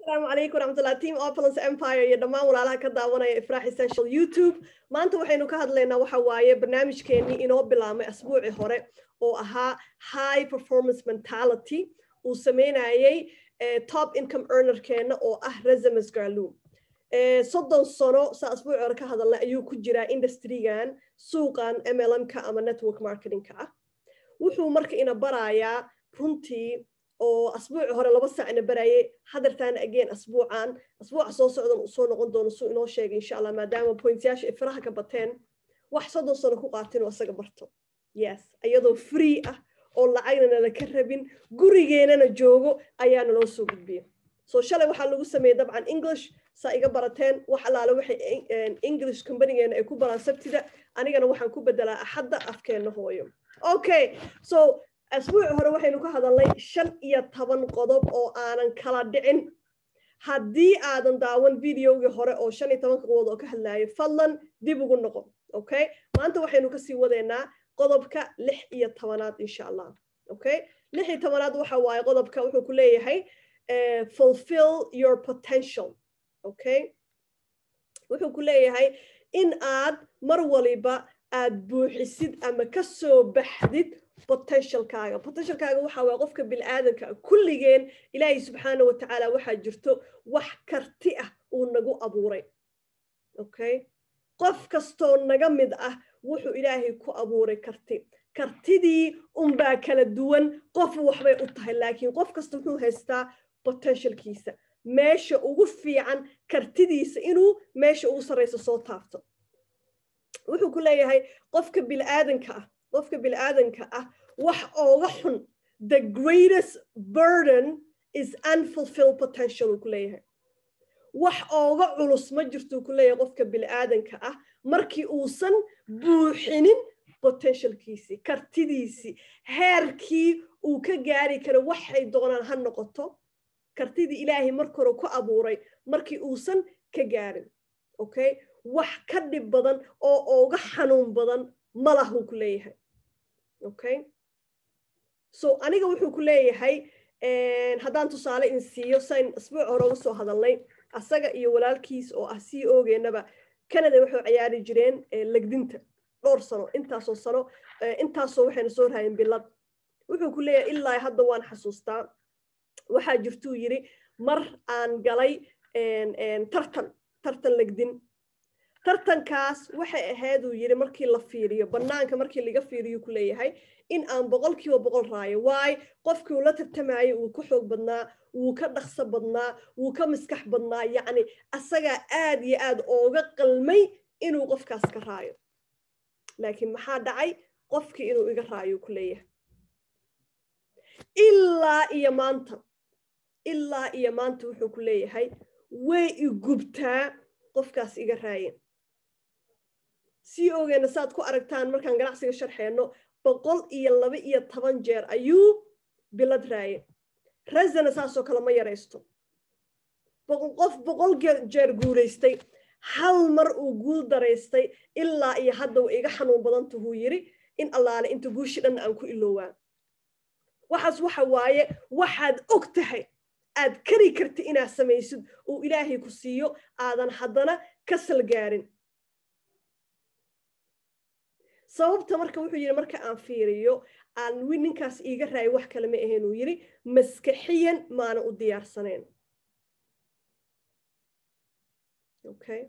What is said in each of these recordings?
asalaamu calaykum waraxmatullah team opulence empire iyo dhammaan walaalaha ka daawanaya ifraax essential youtube maanta waxaynu ka hadlaynaa waxa waaye barnaamijkeennii inoo bilaabmay asbuucii hore oo ahaa high performance mentality uu sameynayay top income earnerkeenna oo ah resumes garloom soddon sano saa asbuucii hore ka hadalnay ayuu ku jiraa industrygan suuqan mlmka ama network marketingka ah wuxuu marka ina barayaa runtii oo asbuuci hore laba saac ina barayay hadartaana again asbuucan asbuuca soo socdan uu soo noqon doono suu inoo sheegay insha allah maadaama pointyaasha ay faraha ka bateen wax soddon sano ku qaatin oo isaga barto yes iyadoo free ah oo lacagna nala ka rabin gurigeenana joogo ayaa naloo soo gudbiya so shalay waxaa lagu sameeyey dabcan english saa iga barateen wax allaale waxay english companigeena ay ku baraan sabtida anigana waxaan ku bedelaa axadda afkeenna hooyo okay so asbuuci hore waxaynu ka hadalnay shan iyo toban qodob oo aanan kala dhicin haddii aadan daawan videogii hore oo shan iyo tobanka qodob oo ka hadlayo fadlan dib ugu noqo okay maanta waxaynu kasii wadeynaa qodobka lix iyo tobanaad insha allah okay lix iyo tobanaad waxa waaye qodobka wuxuu ku leeyahay fulfill your potential okay wuxuu ku leeyahay in aad mar waliba aad buuxisid ama ka soo baxdid potentialkaaga potentialkaaga waxa waye qofka bini-aadanka kulligeen ilaahay subxaana wa tacaala waxaa jirto wax karti ah uu nagu abuuray okay qof kastoo naga mid ah wuxuu ilaahay ku abuuray karti kartidii unbaa kala duwan qof waxbay u tahay laakiin qof kasta wuxuu haystaa potentialkiisa meesha ugu fiican kartidiisa inuu meesha ugu sarraysa soo taabto wuxuu ku leeyahay qofka bini-aadanka ah qofka bini-aadanka ah wax ooga xun the greatest burden is unfulfilled potential uu ku leeyahay wax ooga culus ma jirtuu ku leeyahay qofka bini-aadanka ah markii uusan buuxinin potentialkiisii kartidiisii heerkii uu ka gaari karo waxay doonaan ha noqoto kartidii ilaahay marka hore ku abuuray markii uusan ka gaarin okay wax ka dhib badan oo ooga xanuun badan malahuu ku leeyahay okay so aniga wuxuu ku leeyahay haddaan tusaale in siiyo sayn asbuuc hore uga soo hadalnay asaga iyo walaalkiis oo ah c ogeenaba canada waxay ciyaari jireen legdinta dhowr sano intaasoo sano intaasoo waxayna soo raayeen bilad wuxuu ku leeyahay ilaa hadda waan xasuustaa waxaa jirtuu yidhi mar aan galay tartan tartan legdin tartankaas waxay ahayd uu yidhi markii la fiiriyo bannaanka markii laga fiiriyo ku leeyahay in aan boqol kiiba boqol raayo waay qofkii uu la tartamayay wuu ka xoog badnaa wuu ka dhaqso badnaa wuu ka maskax badnaa yacni asagaa aad iyo aad ooga qalmay inuu qofkaas ka raayo laakiin maxaa dhacay qofkii inuu iga raayo ku leeyahay ilaa iyo maanta ilaa iyo maanta wuxuu ku leeyahay way igubtaa qofkaas iga raayeen sii ogeena saaad ku aragtaan markaan ganacsiga sharxeenno boqol iyo laba iyo toban jeer ayuu bilad raaye resana saasoo kale ma yaraysto qof boqol jeer guulaystay hal mar uu guul daraystay ilaa iyo hadda wa iga xanuun badantuhuu yidhi in allaale inta guushi dhanna aan ku iloowaa waxaas waxa waaye waxaad og tahay aad kari karti inaad samaysid uu ilaahay ku siiyo aadan haddana ka salgaarin sababta marka wuxuu yidhi marka aan fiiriyo aan wi ninkaas iiga raayo wax kale ma ahayn uu yidhi maskaxiyan maana u diyaarsanayn okay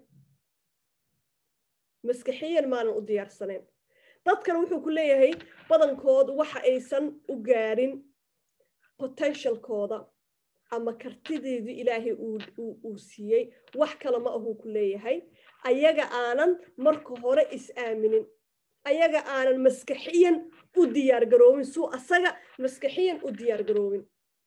maskaxiyan maanan u diyaarsanayn dadkana wuxuu ku leeyahay badankood waxa aysan u gaarin potentialkooda ama kartideedii ilaahay uu siiyey wax kale ma ahuu ku leeyahay ayaga aanan marka hore is-aaminin ayaga aanan maskaxiyan u diyaar garoobin suu asaga maskaxiyan u diyaar garoobin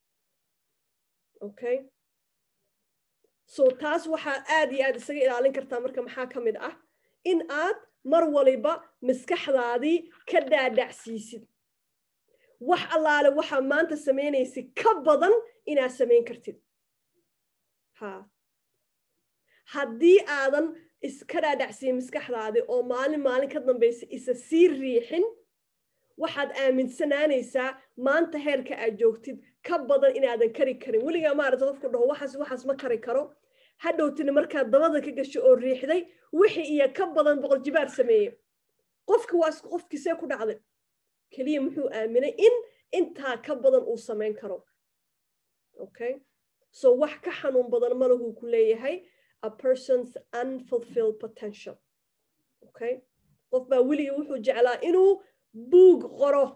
okay so taas waxaa aad iyo aad isaga ilaalin kartaa marka maxaa ka mid ah in aad mar waliba maskaxdaadii ka dhaadhacsiisid wax allaale waxaa maanta samaynaysid ka badan inaad samayn kartid ha haddii aadan iska dhaadhacsiin maskaxdaadii oo maalin maalin ka dambaysa isa sii riixin waxaad aaminsanaanaysaa maanta heerka aad joogtid ka badan inaadan kari karin weligaa maarata qofku dhaho waxaas waxaas ma kari karo hadhowtina markaad dabada ka gasho oo riixday wixii iyo ka badan boqol jibaar sameeye qofki waa qofkiisee ku dhacday keliya muxuu aaminay in intaa ka badan uu samayn karo okay so wax ka xanuun badan malahuu ku leeyahay a person's unfulfilled potential okay qof baa weligii wuxuu jeclaa inuu buug qoro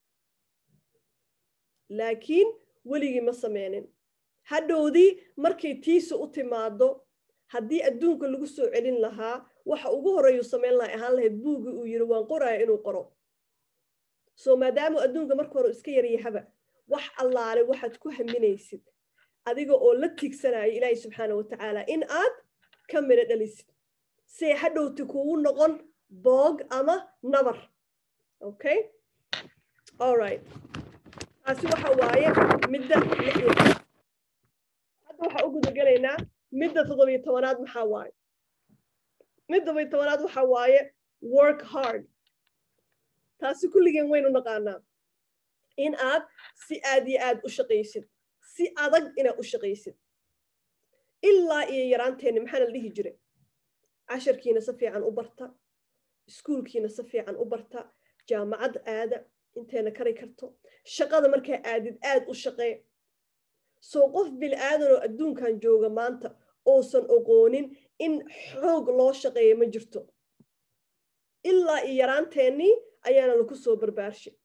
laakiin weligii ma sameynin hadhowdii markay tiisa u timaado haddii adduunka lagu soo celin lahaa waxa ugu horeeyuu samayn laha ahaan lahayd buuggii uu yidhi waan qoraya inuu qoro so maadaamuu adduunka marka hore iska yaryahaba wax allaale waxaad ku haminaysid adiga oo la tiigsanaya ilaahay subxaana wa tacaala in aad ka midho dhalisid see hadhowti kugu noqon boog ama nabar okay all right taasi waxa waaye midda lixda hadda waxaa u gudagelaynaa midda toddobiyo tobanaad maxaa waaye midda todobiyo tobanaad waxaa waaye work hard taasi kulligeen waynu naqaanaa in aad si aad iyo aad u shaqaysid si adag inaad u shaqaysid ilaa iyo yaraanteenni maxaana la dhihi jiray casharkiina si fiican u barta iskuulkiina si fiican u barta jaamacad aada inteena kari karto shaqada markaa aadid aad u shaqee soo qof bil aadanoo adduunkan jooga maanta uusan oqoonin in xoog loo shaqeeya ma jirto ilaa iyo yaraanteennii ayaana laku soo barbaarshay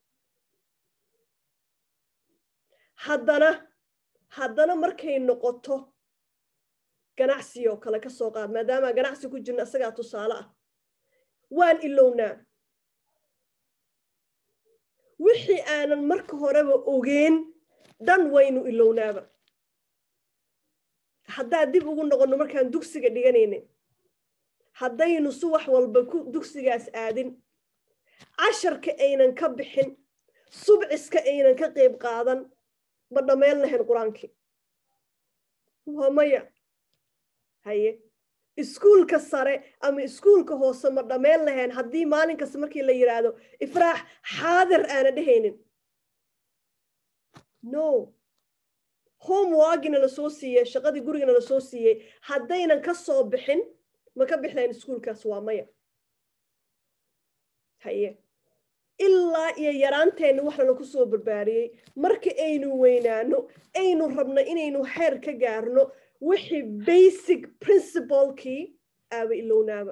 haddana haddana markay noqoto ganacsi oo kale ka soo qaad maadaama ganacsi ku jirna isagaa tusaale ah waan ilownaa wixii aanan marka horeba ogeen dhan waynu ilownaaba haddaad dib ugu noqonno markaan dugsiga dhiganayna haddaynu subax walba ku dugsigaas aadin casharka aynan ka bixin subciska aynan ka qayb qaadan ma dhammayn lahayn qur-aankii waa maya haye iskuulka sare ama iskuulka hoose ma dhammayn lahayn haddii maalin kasta markii la yidhaahdo ifraax xaadir aana dhehaynin no homeworkina la soo siiyey shaqadii gurigana la soo siiyey haddaynan ka soo bixin ma ka bix lahayn iskuulkaas waa maya haye ilaa iyo yaraanteenna wax lana ku soo barbaariyey marka aynu weynaano aynu rabno inaynu xeer ka gaarno wixii basic principlekii aaba ilownaaba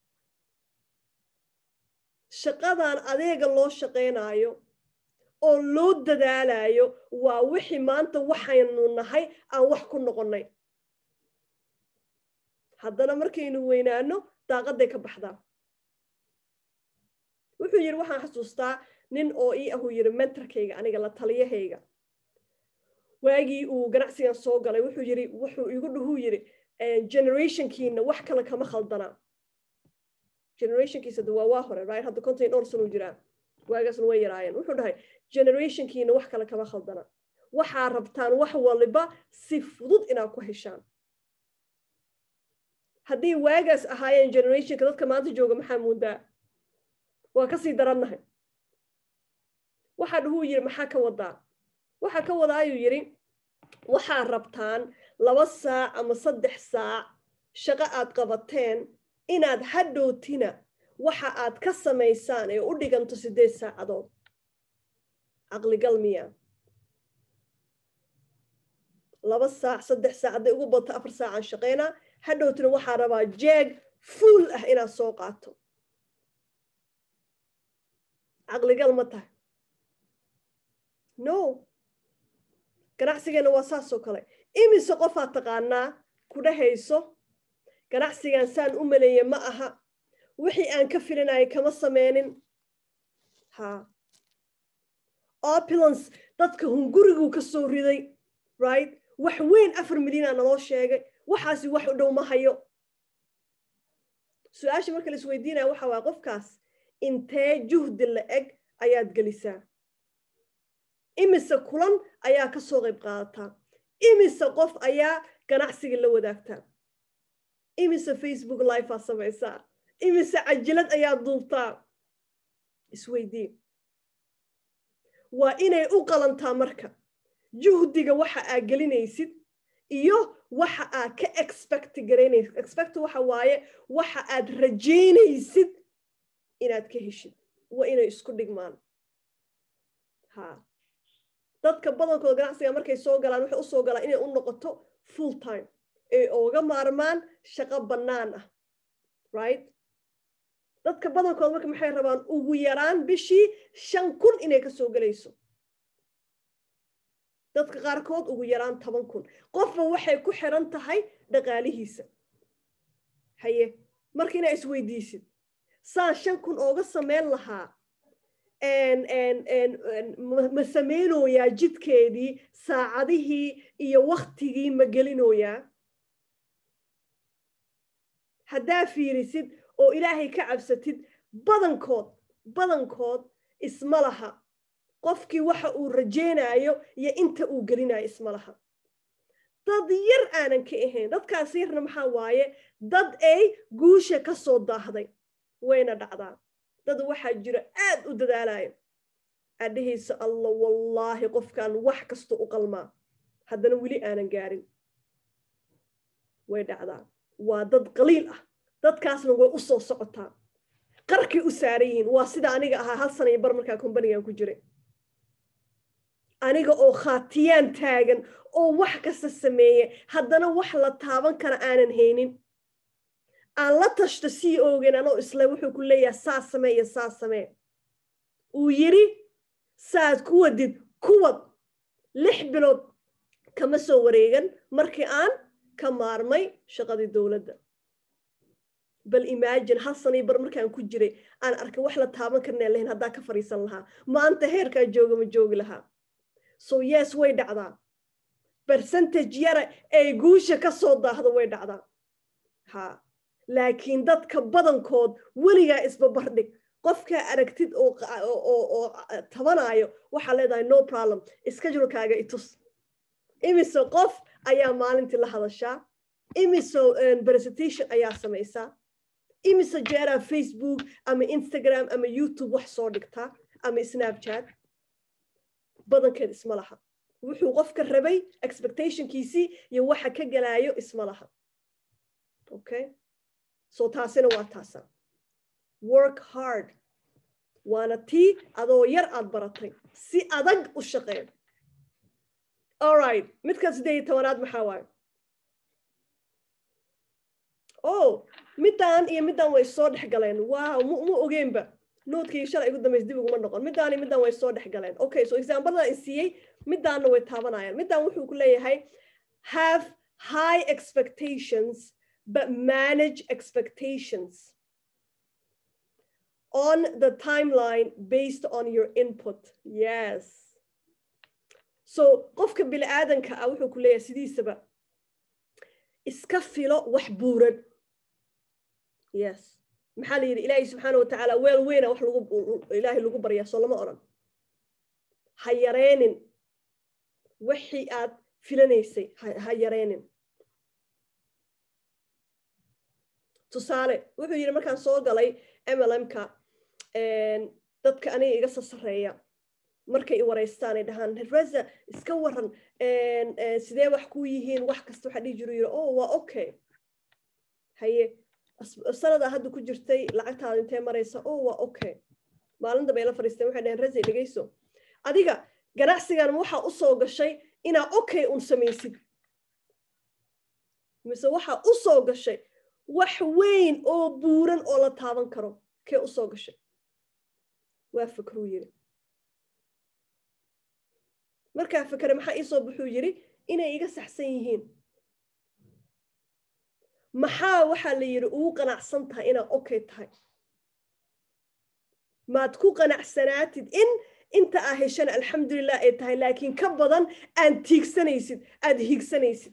shaqadan adeega loo shaqaynaayo oo loo dadaalayo waa wixii maanta waxaynu nahay aan wax ku noqonnay haddana markaynu weynaano daaqadday ka baxdaa wuxuu yidhi waxaan xasuustaa nin oo ii ahuu yidhi mentorkayga aniga la taliyahayga waagii uu ganacsigan soo galay wuxuu yidhi wuxuu igu dhuhuu yidhi generationkiina wax kale kama khaldanaa generationkiisa de waa waa hore right hadda konton dhowr sanuu jiraa waagaasna way yaraayeen wuxuu dhahay generationkiina wax kale kama khaldana waxaa rabtaan wax waliba si fudud inaad ku heshaan haddii waagaas ahaayeen generationka dadka maanta jooga maxaa muundaa waa kasii darannahay waxaa dhuhuu yidhi maxaa ka wadaa waxaa ka wadaa ayuu yidhi waxaa rabtaan laba saac ama saddex saac shaqo aad qabateen inaad hadhowtina waxa aad ka samaysaan ee u dhiganto siddeed saacadood caqligal miya laba saac saddex saac hadday ugu badto afar saacaan shaqaynaa hadhowtina waxaa rabaa jeeg fuul ah inaad soo qaato caqligal ma tahay no ganacsigeenna waa saasoo kale imise qofaad taqaanaa ku dhahayso ganacsigan saan u maleeye ma aha wixii aan ka filinaya kama sameynin ha opulance dadka hunguriguu ka soo riday right wax weyn afar milyan aa naloo sheegay waxaasi wax u dhow ma hayo su-aasha marka la isweydiinaya waxa waaya qofkaas intee juhdi la eg ayaad gelisaa imise kulan ayaa ka soo qayb qaadataa imise qof ayaa ganacsiga la wadaagtaa imise facebook life aa samaysaa imise cajilad ayaa duubtaa isweydii waa inay u qalantaa marka juhdiga waxa aa gelinaysid iyo waxa aad ka expect garaynaysid expect waxa waaye waxa aad rajaynaysid inaad ka heshid waa inay isku dhigmaan ha dadka badankooda ganacsiga markay soo galaan waxay usoo galaan inay u noqoto full time ay ooga maarmaan shaqo bannaan ah right dadka badankooda marka maxay rabaan ugu yaraan bishii shan kun inay ka soo gelayso dadka qaarkood ugu yaraan toban kun qofba waxay ku xiran tahay dhaqaalihiisa haye marka inaa isweydiisid saan shan kun ooga sameyn lahaa ma samaynoyaa jidkeedii saacadihii iyo waktigii ma gelinoyaa haddaa fiirisid oo ilaahay ka cabsatid badankood badankood isma laha qofkii waxa uu rajaynayo iyo inta uu gelinayo isma laha dad yar aanan ka ahayn dadkaas yarna maxaa waaye dad ay guusha ka soo daahday wayna dhacdaa dad waxaa jira aad u dadaalayo adhahaysa alla wallaahi qofkaan wax kasta u qalmaa haddana weli aanan gaarin way dhacdaa waa dad qaliil ah dadkaasna way u soo socotaa qarkay u saaran yihiin waa sida aniga ahaa hal sana iyo bar markaa kombanigan ku jiray aniga oo khaatiyaan taagan oo wax kasta sameeye haddana wax la taaban kara aanan haynin aan la tashto sii oogeen anoo isle wuxuu ku leeyahay saa samee iyo saa samee uu yidhi saad ku wadid kuwad lix bilood kama soo wareegan markii aan ka maarmay shaqadii dowladda bal imagine hal sanay bar markaan ku jiray aan arkay wax la taaban karnaa lahayn haddaa ka fadhiisan lahaa maanta heerkaa jooga ma joogi lahaa so yes way dhacdaa percentage yara ay guusha ka soo daahdo way dhacdaa ha laakiin dadka badankood weligaa isbabardhig qofkaa aragtid oo tabanayo waxaa leedahay no problem schedulekaaga itus imise qof ayaa maalintii la hadashaa imise presentation ayaa samaysaa imise jeeraa facebook ama instagram ama youtube wax soo dhigtaa ama snapchat badankeed isma laha wuxuu qofka rabay expectationkiisii iyo waxa ka galaayo isma laha okay so taasina waa taasa work hard waana tii adoo yar aad baratay si adag u shaqeen allright midka siddeed iyo tobanaad maxaa waayo o middaan iyo middaan way soo dhex galeen wow mu ma ogeenba noodkii shalay igu dambays dib uguma noqon middaan iyo middaan way soo dhex galeen okay so exampledan isiiyey middaanna way taabanayaan middaan wuxuu ku leeyahay have high expectations but manage expectations on the timeline based on your input yes so qofka bini aadanka ah wuxuu ku leeyahay sidiisaba iska filo wax buuran yes maxaa la yidhi ilaahay subxaana watacaala weel weyna wax lagu ilaahay lagu baryaa soo lama odhan ha yareenin wixii aad filanaysay ha yareenin tusaale wuxuu yidhi markaan soo galay mlmka dadka aniga iga soo sarreeya markay i waraystaan ay dhahaan reza iska waran sidee wax ku yihiin wax kasta waxaa dhihi jiru yidhi oh waa okay haye sanadaa hadda ku jirtay lacagtaada intee maraysa oh waa okay maalinta bay la fadhiisteen waxay dhaheen reza dhegayso adiga ganacsigan waxaa u soo gashay inaa okay un samaysid mise waxaa u soo gashay wax weyn oo buuran oo la taaban karo kee u soo gashay waa fakruu yidhi markaa fakere maxaa iisoo buxuu yidhi inay iga saxsan yihiin maxaa waxaa la yidhi ugu qanacsan tahay inaad okay tahay maad ku qanacsanaatid in inta aa heshana alxamdulilah ay tahay laakiin ka badan aan tiigsanaysid aad hiigsanaysid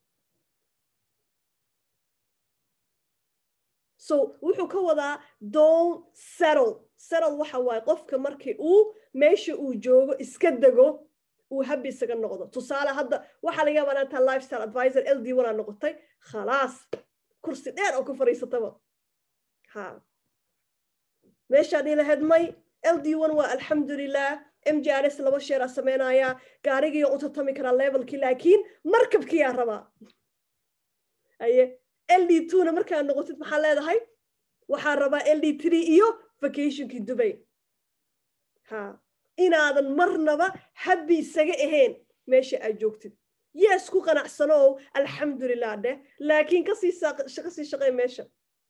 so wuxuu ka wadaa don settle settle waxa waaye qofka markii uu meesha uu joogo iska dego uu habi isaga noqdo tusaale hadda waxaa laga yaabaa inaa tahay lifestyle advisor l d one aa noqotay khalaas kursi dheer oo ku fadhiisataba ha meeshaad ilahayd may l d one waa alxamdulilah mjrs laba sheeraa sameynayaa gaarigiiyo u tartami karaa levelkii laakiin markabkiyaa rabaa aye l d twona markaad noqotid maxaa leedahay waxaa rabaa l d three iyo vacationkii dubay ha inaadan marnaba habbi isaga ahayn meesha aad joogtid yes ku qanacsanow alxamdulilah dheh laakiin kasii kasii shaqey meesha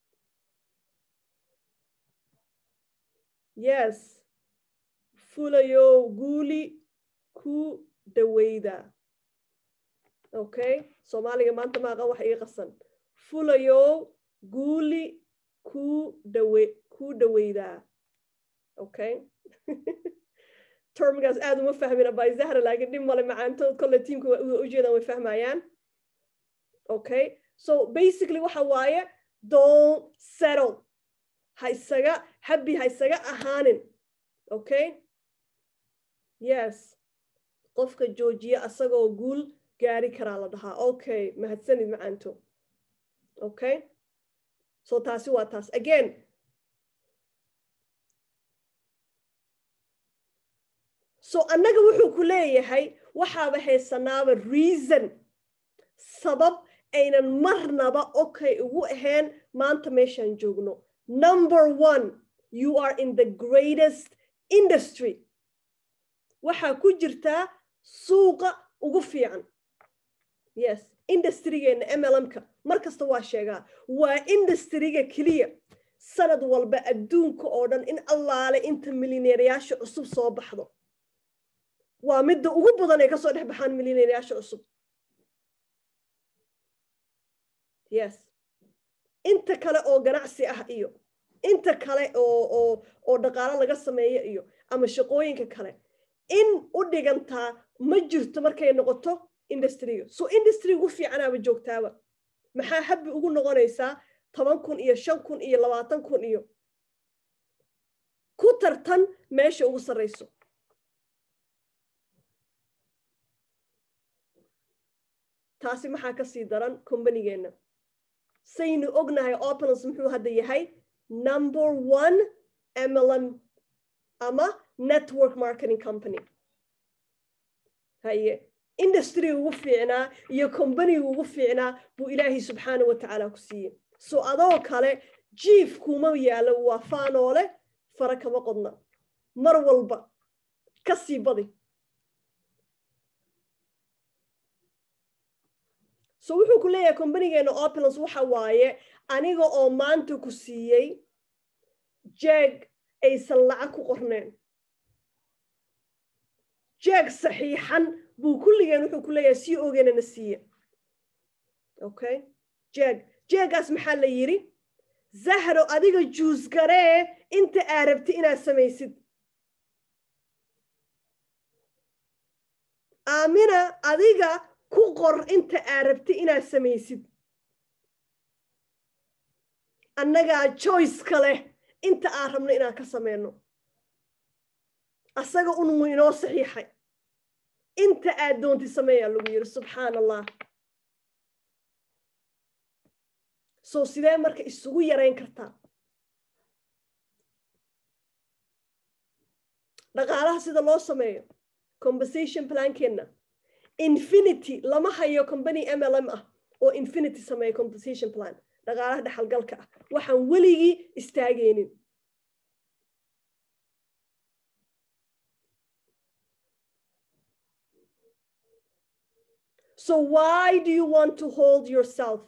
yes fulayow guuli ku daweyda okay soomaaliga maanta maaqa wax iga qasan fulayow guuli ku dawe ku daweydaa okay termgaas aad uma fahmina by zahra laakiin dhib male macaantood kolle tiimka waa ujeedaan way fahmayaan okay so basically waxa waaye don't settle ha isaga habbi ha isaga ahaanin okay yes qofka joojiya asagoo guul gaari karaa la dhahaa okay mahadsanid macaanto okay so taasi waa taas again so annaga wuxuu ku leeyahay waxaaba haysanaaba reason sabab aynan marnaba okay ugu ahayn maanta meeshaan joogno number one you are in the greatest industry waxaa ku jirtaa suuqa ugu fiican yes industrygeenna mlmka mar kasta waa sheegaa waa industryga keliya sanad walba adduunka oo dhan in allaale inta milineerayaasha cusub soo baxdo waa midda ugu badan ay kasoo dhex baxaan milineerayaasha cusub yes inta kale oo ganacsi ah iyo inta kale oo oo oo dhaqaalo laga sameeyo iyo ama shaqooyinka kale in u dhigantaa ma jirto markay noqoto industryga so industry ugu fiicanaaba joogtaaba maxaa habbi ugu noqonaysaa toban kun iyo shan kun iyo labaatan kun iyo ku tartan meesha ugu sarrayso taasi maxaa ka sii daran combanigeenna saynu ognahay opulence muxuu hadda yahay number one mlm ama network marketing company haye industryga ugu fiicnaa iyo combaniga ugu fiicnaa buu ilaahay subxaana wa tacaala ku siiyey so adoo kale jief kuma yaalo waa faanoole fara kama qodna mar walba ka sii badi so wuxuu ku leeyahay combanigeena opulence waxa waaye aniga oo maanta ku siiyey jeeg aysan lacag ku qorneen jeeg saxiixan buu kulligeen wuxuu ku leeyahay sii ogeynana siiye okay jeeg jeegaas maxaa la yidhi zahro adiga juusgaree inta aa rabti inaad samaysid aamina adiga ku qor inta aa rabti inaad samaysid annagaa joyceka leh inta aan rabno inaan ka samayno asaga unmu inoo saxiixay inta aad doonti sameeyaa lagu yidhi subxaan allah so sidee marka isugu yarayn kartaa dhaqaalaha sida loo sameeyo compensation plankeenna infinity lama hayo company mlm ah oo infinity sameeya compensation plan dhaqaalaha dhexalgalka ah waxaan weligii istaagaynin so why do you want to hold yourself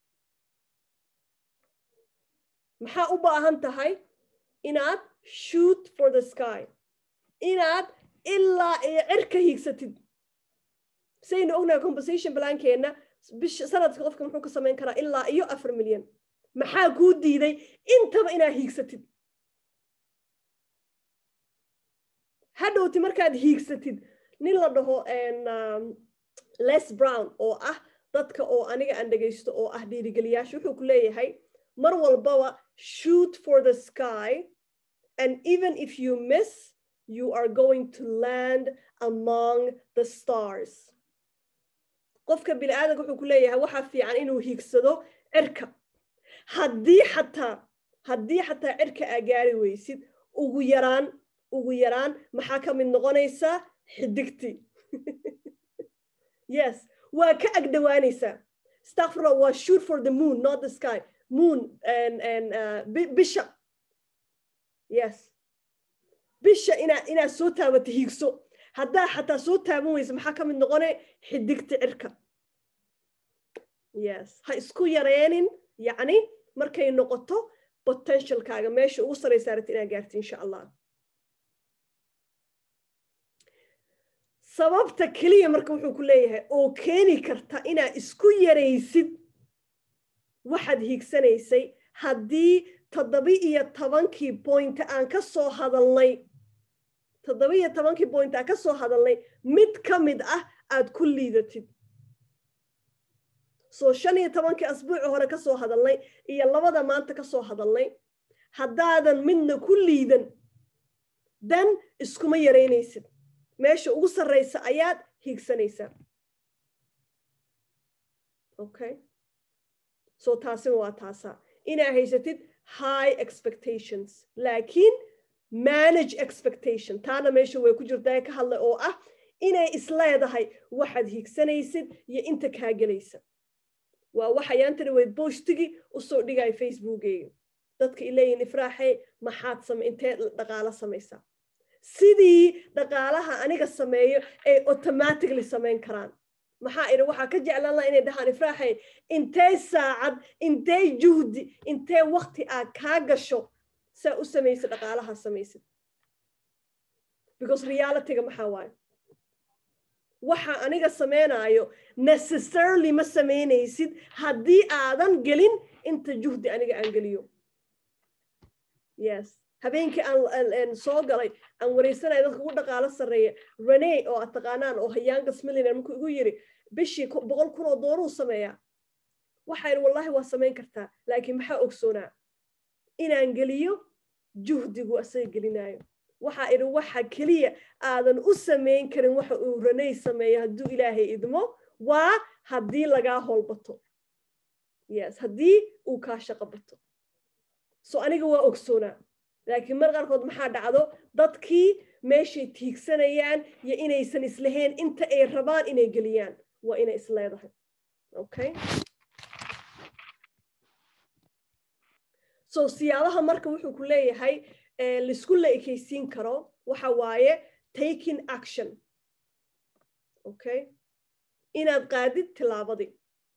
maxaa u baahan tahay inaad shoot for the sky inaad ilaa ee cirka hiigsatid saynu ognahay compensation blankeenna bish sanadka qofka muxuu ka samayn karaa ilaa iyo afar milyan maxaa kuu diiday intaba inaad hiigsatid hadhowti markaad hiigsatid nin la dhaho les brown oo ah dadka oo aniga aan dhegaysto oo ah dhiirigeliyaasha wuxuu ku leeyahay mar walbaba shoot for the sky and even if you miss you are going to land among the stars qofka bini aadanka wuxuu ku leeyahay waxaa fiican inuu hiigsado cirka haddii xataa haddii xataa cirka aa gaari weysid ugu yaraan ugu yaraan maxaa ka mid noqonaysaa xidigtii yes waa ka agdhowaanaysaa stafra waa shoot for the moon not the sky moon and, and, uh, bisha yes bisha inaa inaad soo taabata hiigso haddaa xataa soo taaban weysa maxaa ka mid noqone xidigta cirka yes ha isku yareenin yacni markay noqoto potentialkaaga meesha ugu saraysa aragta inaad gaarti insha allah sababta keliya marka wuxuu ku leeyahay oo keeni karta inaad isku yaraysid waxaad hiigsanaysay haddii toddoba-iyo tobankii point aan ka soo hadalnay toddoba-iyo tobankii point aan ka soo hadalnay mid ka mid ah aad ku liidatid soo shan iyo tobankii asbuuci hore ka soo hadalnay iyo labada maanta ka soo hadalnay haddaadan midna ku liidan dan iskuma yaraynaysid meesha ugu sarraysa ayaad hiigsanaysaa okay so taasina waa taasaa inaa haysatid high expectations laakiin manage expectation taana meesha way ku jirtaa ka hadlay oo ah inay isleedahay waxaad hiigsanaysid iyo inta kaa gelaysa waa waxayaantani weyd boostigii usoo dhigaya facebookeyga dadka ileeyihin ifraaxey maxaad same intee dhaqaalo samaysaa sidii dhaqaalaha aniga sameeyo ay automatically samayn karaan maxaa idhi waxaa ka jeclaan laha inay dhahaan ifraaxey intee saacad intee juhdi intee wakti aad kaa gasho saa u samaysid dhaqaalaha samaysid because realityga maxaa waaye waxa aniga sameynaayo necessarily ma samaynaysid haddii aadan gelin inta juhdi aniga aan geliyo yes habeenkii aan soo galay aan wareysanaya dadka ugu dhaqaalo sarreeya rene oo aad taqaanaan oo hayaangas millionaire markuu igu yiri bishii boqol kun oo dooruu sameeyaa waxaa yidhi wallahi waa samayn kartaa laakiin maxaa ogsoonaa inaan geliyo juhdigu asaga gelinaayo waxaa idhi waxa keliya aadan u samayn karin waxa uu raney sameeyo hadduu ilaahay idmo waa haddii lagaa hoolbato yes haddii uu kaa shaqo bato so aniga waa ogsoonaa laakiin mar qaarkood maxaa dhacdo dadkii meeshay tiigsanayaan iyo inaysan islahayn inta ay rabaan inay geliyaan waa inay isleedahay okay so siyaabaha marka wuxuu ku leeyahay laisku la ekaysiin karo waxa waaye taking action okay inaad qaadid tilaabadii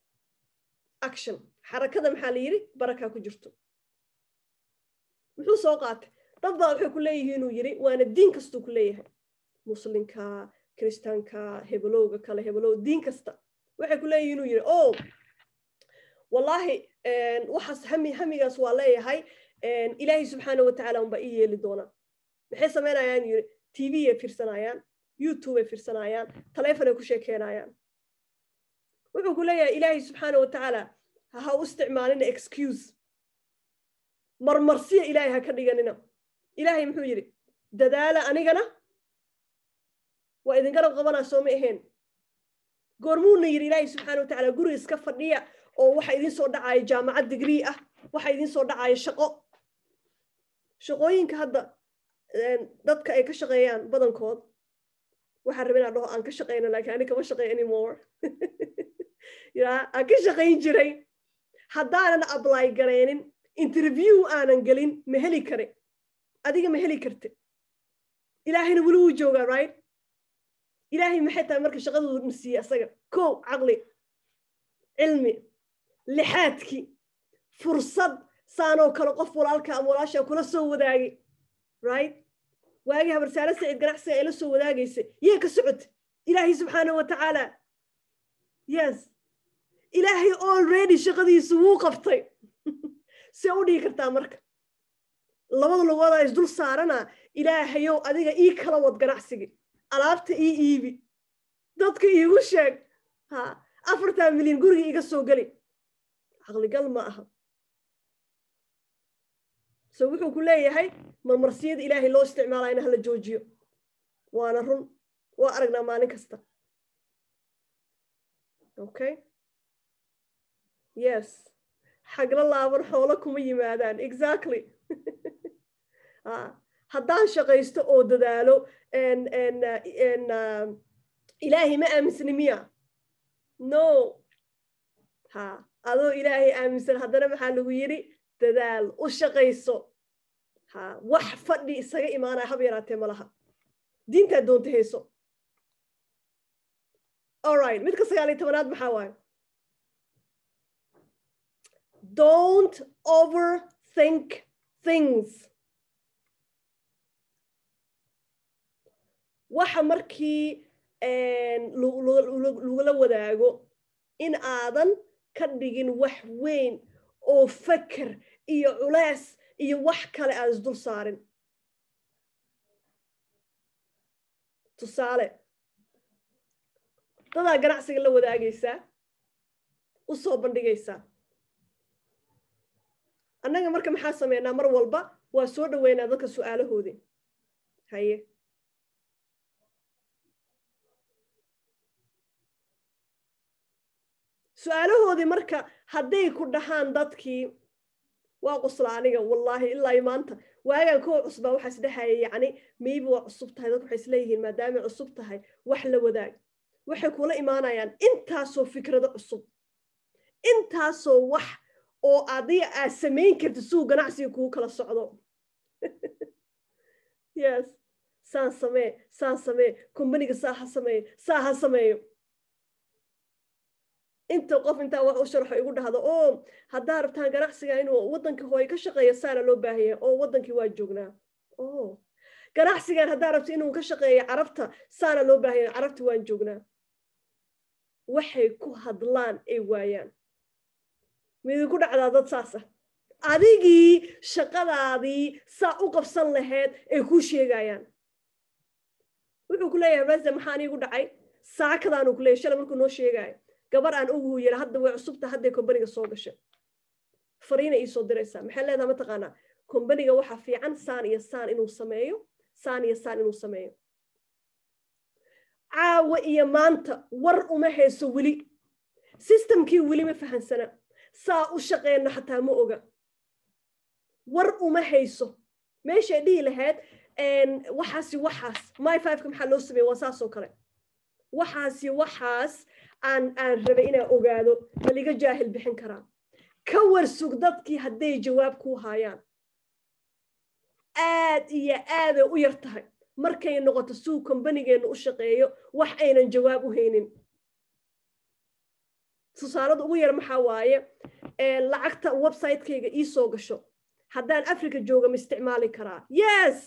action xarakada maxaa la yidhi barakaa ku jirto muxuu soo qaatay dad baa waxay ku leeyihiin inuu yidhi waana diin kastuu ku leeyahay muslimka kiristaanka hebelowga kale hebelow diin kasta waxay ku leeyihiin inuu yidhi o wallaahi waxaas hami hamigaas waa leeyahay ilaahay subxaana watacaala unbaa ii yeeli doonaa maxay samaynayaan yidhi t v ay fiirsanayaan youtube ay fiirsanayaan taleefon ay ku sheekeynayaan wuxuu ku leeyahay ilaahay subxaana watacaala ha u isticmaalina excuse marmarsiya ilaahay ha ka dhiganina ilaahay muxuu yidhi dadaala anigana waa idin garab qabanaa soo ma ahayn goormuuna yidhi ilaahay subxaana watacaala guri iska fadhiya oo waxa idin soo dhacaya jaamacad digrii ah waxa idin soo dhacaya shaqo shaqooyinka hadda dadka ay ka shaqeeyaan badankood waxaan rabin aan dhaho aan ka shaqeyno laakiin ani kama shaqeey anymore ya aan ka shaqayn jiray haddaanan apply garaynin interview aanan gelin ma heli kare adiga ma heli karte ilaahayna weli wuu joogaa right ilaahay maxay tahay marka shaqadoodu nasiiye asaga kow caqli cilmi lixaadkii fursad saanoo kale qof walaalka ama walaashaa kula soo wadaagay right waagii habarsaare sacid ganacsiga ay la soo wadaagaysay yee ka socota ilaahay subxaana wa tacaala yes ilaahay already shaqadiisu wuu qabtay see u dhigi kartaa marka labada lugoodaa isdul saarana ilaahayow adiga ii kala wad ganacsigii alaabta ii iibi dadka iigu sheeg ha afartan milyan guriga iga soo geli caqligal ma aha so wuxuu ku leeyahay marmarsiyada ilaahay loo isticmaalaya in hala joojiyo waana run waa aragnaa maalin kasta okay yes xagla laaban xoolo kuma yimaadaan exactly haddaan shaqaysto oo dadaalo ilaahay ma aaminsani miya no ha adoo ilaahay aaminsan haddana maxaa lagu yidhi dadaal u shaqayso ha wax fadhi isaga imaanaya hab yaraatee ma laha diintaa doonta hayso alright midka sagaal iyo tobanaad maxaa waaye don't overthink things waxa markii lagula wadaago in aadan ka dhigin wax weyn oo faker iyo culees iyo wax kale aad isdul saarin tusaale dadaa ganacsiga la wadaagaysaa u soo bandhigaysaa annaga marka maxaa sameynaa mar walba waa soo dhoweynaa dadka su'aalahoodii haye su-aalahoodii marka hadday ku dhahaan dadkii waa qusla aniga wallaahi ilaa maanta waagaan kuwa cusbaa waxaa isdhehaya yacni maybe waa cusub tahay dadku waxay isleeyihiin maadaamay cusub tahay wax la wadaag waxay kula imaanayaan intaasoo fikrado cusub intaasoo wax oo adiga aad samayn karta suu ganacsiga kugu kala socdo yes saan samee saan samee kombaniga saa ha sameeyo saa ha sameeyo inta qof intaa wax u sharxo igu dhahdo oo haddaa rabtaan ganacsiga inuu waddanka hooye ka shaqeeyo saana loo baahanya oo waddankii waa joognaa o ganacsigan haddaa rabto inuu ka shaqeeyo carabta saana loo baahanya carabta waan joognaa waxay ku hadlaan ay waayaan midinku dhacdaa dad saasa adigii shaqadaadii saa u qabsan lahayd ay kuu sheegayaan wuxuu ku leeyahay rese maxaa anigu dhacay saakadaanuu ku leeyahy shalay markuu noo sheegaayo gabar aan ogu yidha hadda way cusubta hadday kombaniga soo gashay fariina iisoo diraysaa maxay leedaha mataqaanaa kombaniga waxaa fiican saan iyo saan inuu sameeyo saan iyo saan inuu sameeyo caawa iyo maanta war uma hayso weli sistamkii weli ma fahansana saa u shaqeyno xataa ma oga war uma hayso meeshay dhihi lahayd waxaasi waxaas my fiveka maxaa loo sameeye waa saasoo kale waxaasi waxaas aan aan rabay inaan ogaado maliga jaahil bixin karaa ka warsug dadkii hadday jawaab kuu haayaan aad iyo aaday u yar tahay markay noqoto suu kombanigeennu u shaqeeyo wax aynan jawaab u haynin tusaalada ugu yar maxaa waaye lacagta website-kayga ii soo gasho haddaan africa jooga ma isticmaali karaa yes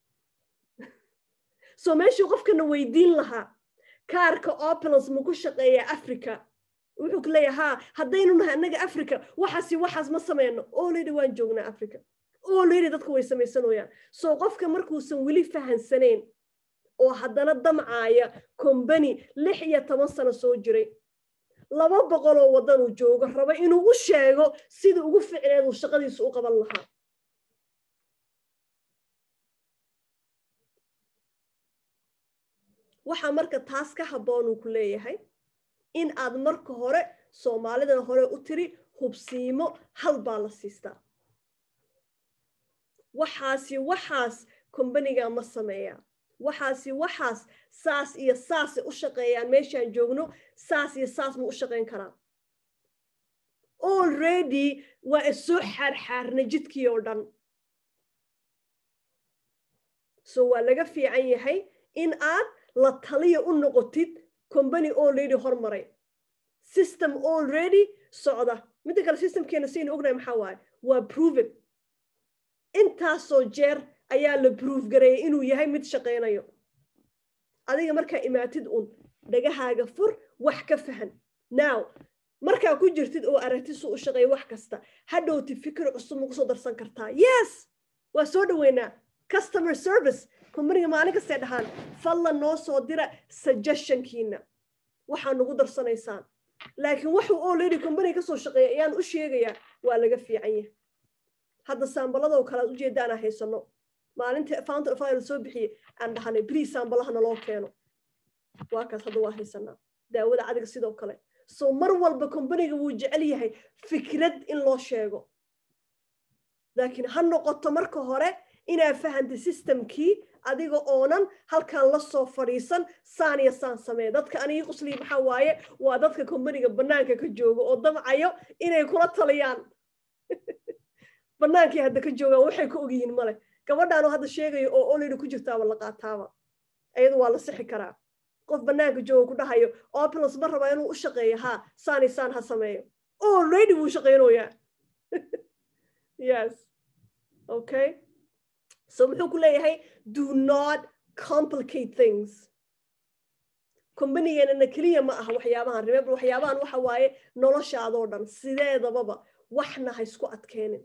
so meeshuu qofkana weydiin lahaa kaarka opulance ma ku shaqeeya africa wuxuu ku leeyahay ha haddaynu nahay annaga africa waxaasi waxaas ma sameyno olady waan joognaa africa olady dadka way samaysanooyaan so qofka markuusan weli fahansanayn oo haddana damcaaya combany lix iyo toban sano soo jiray laba boqoloo waddanuu joogo raba inuu u sheego sida ugu ficneed uu shaqadiisu u qaban lahaa waxaa marka taas ka habboon uu ku leeyahay in aad marka hore soomaalidan hore u tiri hubsiimo hal baa la siistaa waxaasi waxaas kombaniga ma sameeyaa waxaasi waxaas saas iyo saasay u shaqeeyaan meeshaan joogno saas iyo saas ma u shaqayn karaa already waa isoo xaarxaarna jidkii oo dhan so waa laga fiican yahay in aad la taliya u noqotid combany already hormaray system already socda midda kale systemkeena saynu ognahay maxaa waaye waa proven intaasoo jeer ayaa la proof gareeyay inuu yahay mid shaqaynayo adiga markaa imaatid un dhagahaaga fur wax ka fahan now markaa ku jirtid oo aragtid su u shaqeeya wax kasta hadhowti fikir cusub ma kusoo darsan kartaa yes waa soo dhoweynaa customer service combaniga maalin kastay dhahaan fadlan noo soo dira suggestionkiina waxaa nagu darsanaysaan laakiin waxuu already combaniga kasoo shaqeeya ayaan u sheegayaa waa laga fiican yahay hadda saambaladoo kale ad ujeedda anaa haysano maalinta fountain of fire soo bixiyey aan dhahanay brii saambalaha naloo keeno waa kaas hadda waa haysanaa daawada cadiga sidoo kale so mar walba combaniga wuu jecel yahay fikrad in loo sheego laakiin ha noqoto marka hore inaad fahantay systemkii adiga oonan halkan la soo fadhiisan saan iyo saan samee dadka anigii quslii maxaa waaye waa dadka kombaniga bannaanka ka jooga oo damcayo inay kula taliyaan bannaankii hadda ka joogaan waxay ka ogyihiin male gabadhaanoo hadda sheegayo oo olida ku jirtaaba la qaataaba iyadu waa la sixi karaa qof bannaanka jooga ku dhahayo opulus ma rabaa inuu u shaqeeyo ha saani saan ha sameeyo already wuu shaqeynoyaa yes okay so muxuu ku leeyahay do not complicate things kombanigeenana keliya ma aha waxyaabahan remember waxyaabahan waxa waaye noloshaadoo dhan sideedababa waxna ha isku adkeenin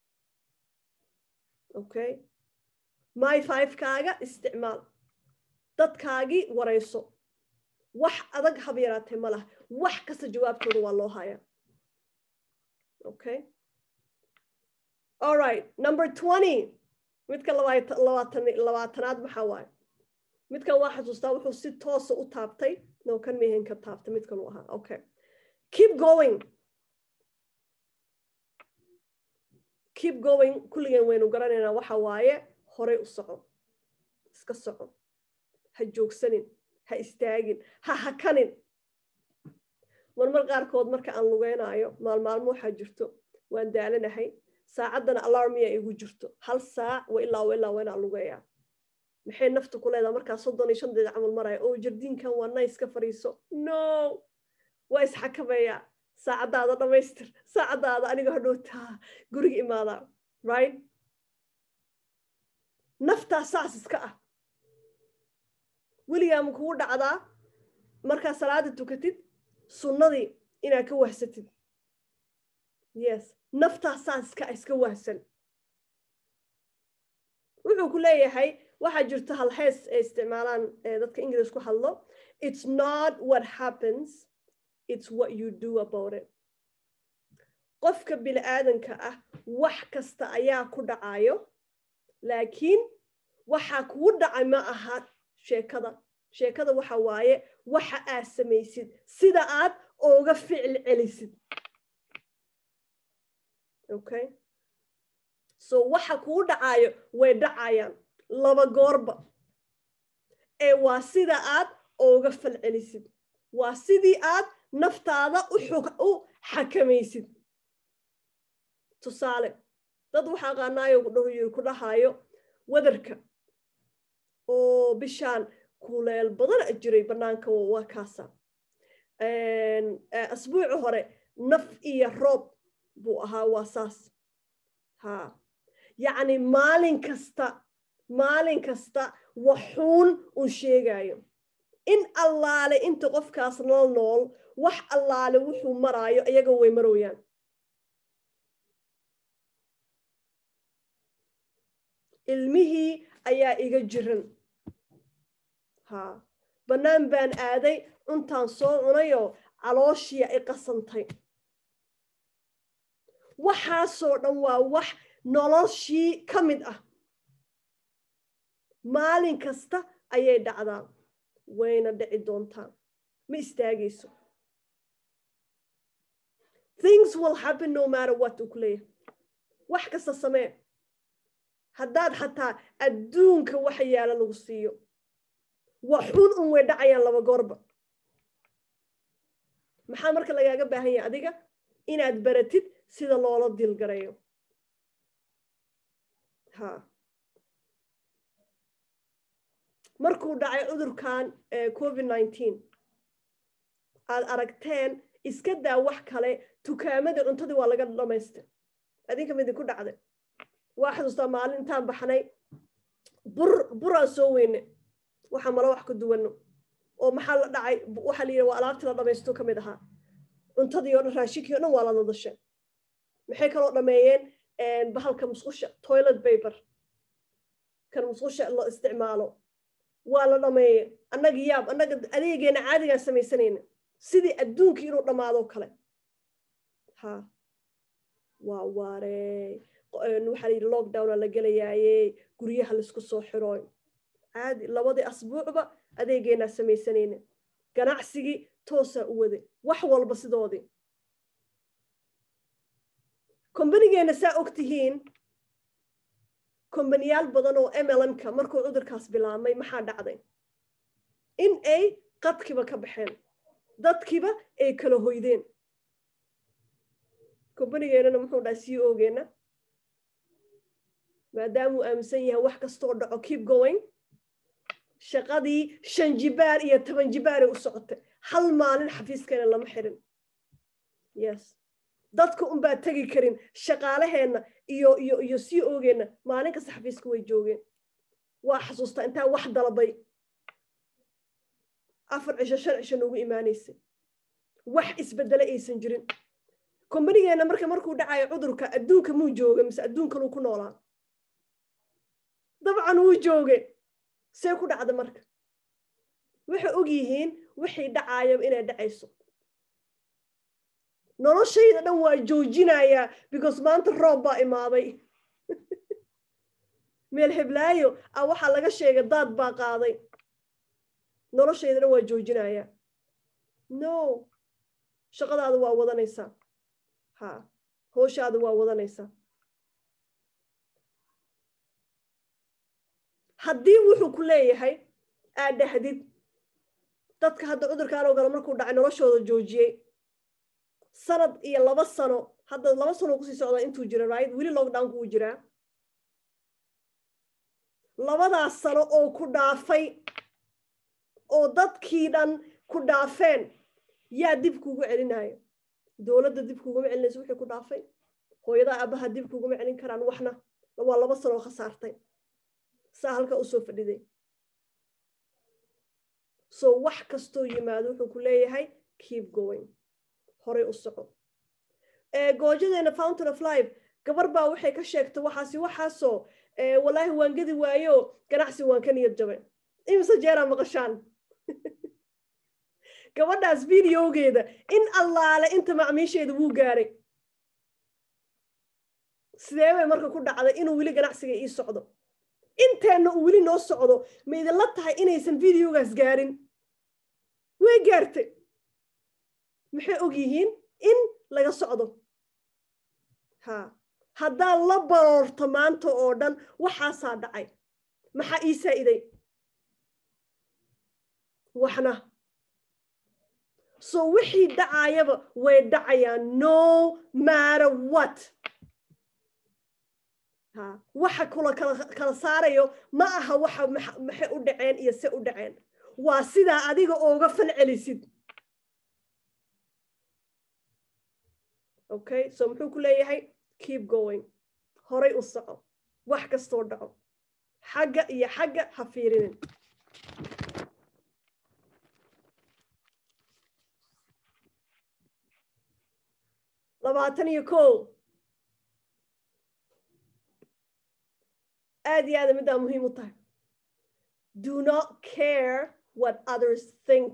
okay my five-kaaga isticmaal dadkaagii warayso wax adag hab yaraatee ma laha wax kasta jawaabtooda waa loo hayaa okay all right number twenty midka labaatanaad maxaa waaye midkan waa xasuustaa wuxuu si toosa u taabtay no kan mehen ka taabtay midkan uu ahaa okay keep going keep going kulligeen waynu garanaynaa waxa waaye horay u soco iska soco ha joogsanin ha istaagin ha hakanin marmar qaarkood marka aan lugeynaayo maalmaalmo waxaa jirto waan daalanahay saacaddana alarmiya igu jirto hal saac wa ilaa wa ilaa waa inaan lugeeyaa maxay nafta ku leedaha markaa soddon iyo shan daqiiqa camal maraya oo jardiinkan waa nice ka fadhiiso no waa isxakameeyaa saacaddaada dhammaystir saacaddaada aniga hadhowtaa guriga imaadaa right naftaa saas iska ah weligaa ma kugu dhacdaa markaa salaada tukatid sunnadii inaad ka wahsatid yes naftaa saas iska iska wahsan wuxuu ku leeyahay waxaa jirta hal hees ay isticmaalaan dadka ingilish ku hadlo it's not what happens it's what you do about it qofka bini aadanka ah wax kasta ayaa ku dhacayo laakiin waxaa kugu dhacay ma aha sheekada sheekada waxa waaye waxa aad samaysid sida aad ooga ficil celisid okay so waxa kugu dhacayo way dhacayaan laba goorba ee waa sida aad ooga fal celisid waa sidii aad naftaada u xakamaysid tusaale dad waxaa qaanaayo ku dhahayo wadarka oo bishaan kuleel badan jiray bannaanka waa kaasa asbuuci hore naf iyo roob buu ahaa waa saas ha yacni maalin kasta maalin kasta waxuun uu sheegayo in allaale inta qofkaas nol nool wax allaale wuxuu maraayo iyaga way marooyaan ilmihii ayaa iga jiran ha bannaan baan aaday cuntaan soo cunayoo calooshiya i qasantay waxaasoo dhan waa wax noloshii ka mid ah maalin kasta ayay dhacdaa wayna dhici doontaa ma istaagayso things will happen no matter what uu ku leeyahay wax kasta samee haddaad xataa adduunka waxa yaala lagu siiyo waxun un way dhacayaan laba goorba maxaa marka lagaaga baahan yahay adiga inaad baratid sida loola dilgarayo ha markuu dhacay cudurkan covid nineteen aad aragteen iska daa wax kale tukaamadii cuntadii waa laga dhamaystay adinka midi ku dhacday waa xasuustaa maalin intaan baxnay bur buraan soo weyne waxaa malo wax ka duwano oo maxaa la dhacay waxaa la yidhi waa alaabtii la dhamaysto ka mid ahaa cuntadii o dhan raashinkii o dhan waa la nadashay maxay kaloo dhameeyeen bahalka musqusha toilet paper kan musqusha la isticmaalo waa la dhameeye annaga yaab annaga adeegeena caadigaan samaysanayna sidii adduunkii inuu dhammaado kale ha waa waarey waxaa layidhi lockdowna la gelayaaye guryaha laisku soo xirooy caadi labadii asbuucba adeegeenaa samaysanayna ganacsigii toosaa u waday wax walba sidoodii kombanigeenna saa og tihiin kombaniyaal badan oo mlmka markuu cudurkaas bilaabmay maxaa dhacday in ay qadkiba ka baxeen dadkiiba ay kala hoydeen kombanigeenana muxuu dhaha c ogeena maadaamuu aaminsan yahay wax kastoo dhaco keep going shaqadii shan jibaar iyo toban jibaaray u socotay hal maalin xafiiskeena lama xirin yes dadka unbaa tegi karin shaqaalaheenna iyo iyo iyo c ogeenna maalin kasta xafiiska way joogeen waa xasuustaa intaa wax dalbay afar cisho shan cisho noogu imaanaysay wax isbedele aysan jirin kombanigeenna marka markuu dhacayo cudurka adduunka muu jooga mise adduunkanuu ku noolaa dabcan wuu jooge see ku dhacda marka waxay og yihiin wixii dhacaayaba inay dhacayso noloshayda dhan waa joojinayaa because maanta roob baa imaaday meel heblaayo a waxaa laga sheegay daad baa qaaday noloshayda dhan waa joojinayaa no shaqadaada waa wadanaysaa ha hooshaada waa wadanaysaa haddii wuxuu ku leeyahay aad dhahdid dadka hadda cudurkaan oo galo markuu dhacay noloshooda joojiyey sanad iyo laba sano hadda laba sano kusii socdaa intuu jira right weli lockdownku uu jiraa labadaas sano oo ku dhaafay oo dadkii dhan ku dhaafeen yaa dib kuugu celinayo dowladda dib kuuguma celinayso wixii ku dhaafay hooyadaa abaha dib kuuguma celin karaan waxna waa laba sanoo khasaartay saa halka usoo fadhiday so wax kastoo yimaado wuxuu ku leeyahay keep going horay u soco goojadeena fountain of life gabar baa waxay ka sheegtay waxaasi waxaasoo wallaahi waan gedi waayo ganacsi waan ka niyad jabay imise jeeraa maqashaan gabadhaas videogeeda in allaale inta macmiisheeda wuu gaaray sidee bay marka ku dhacday inuu weli ganacsiga ii socdo inteenna uu weli noo socdo ma idinla tahay inaysan videogaas gaarin way gaartay maxay og yihiin in laga socdo ha haddaan la baroorto maanta oo dhan waxaasaa dhacay maxaa ii saa'iday waxna so wixii dhacaayaba way dhacayaan no matter what ha waxa kula kala saarayo ma aha waxa maxay u dhaceen iyo se u dhaceen waa sidaa adiga ooga fal celisid okay so muxuu ku leeyahay keep going horay u soco wax kastoo dhaco xagga iyo xagga ha fiirinin labaatan iyo ko aad iyo aada middaa muhiim u tahay do not care what others think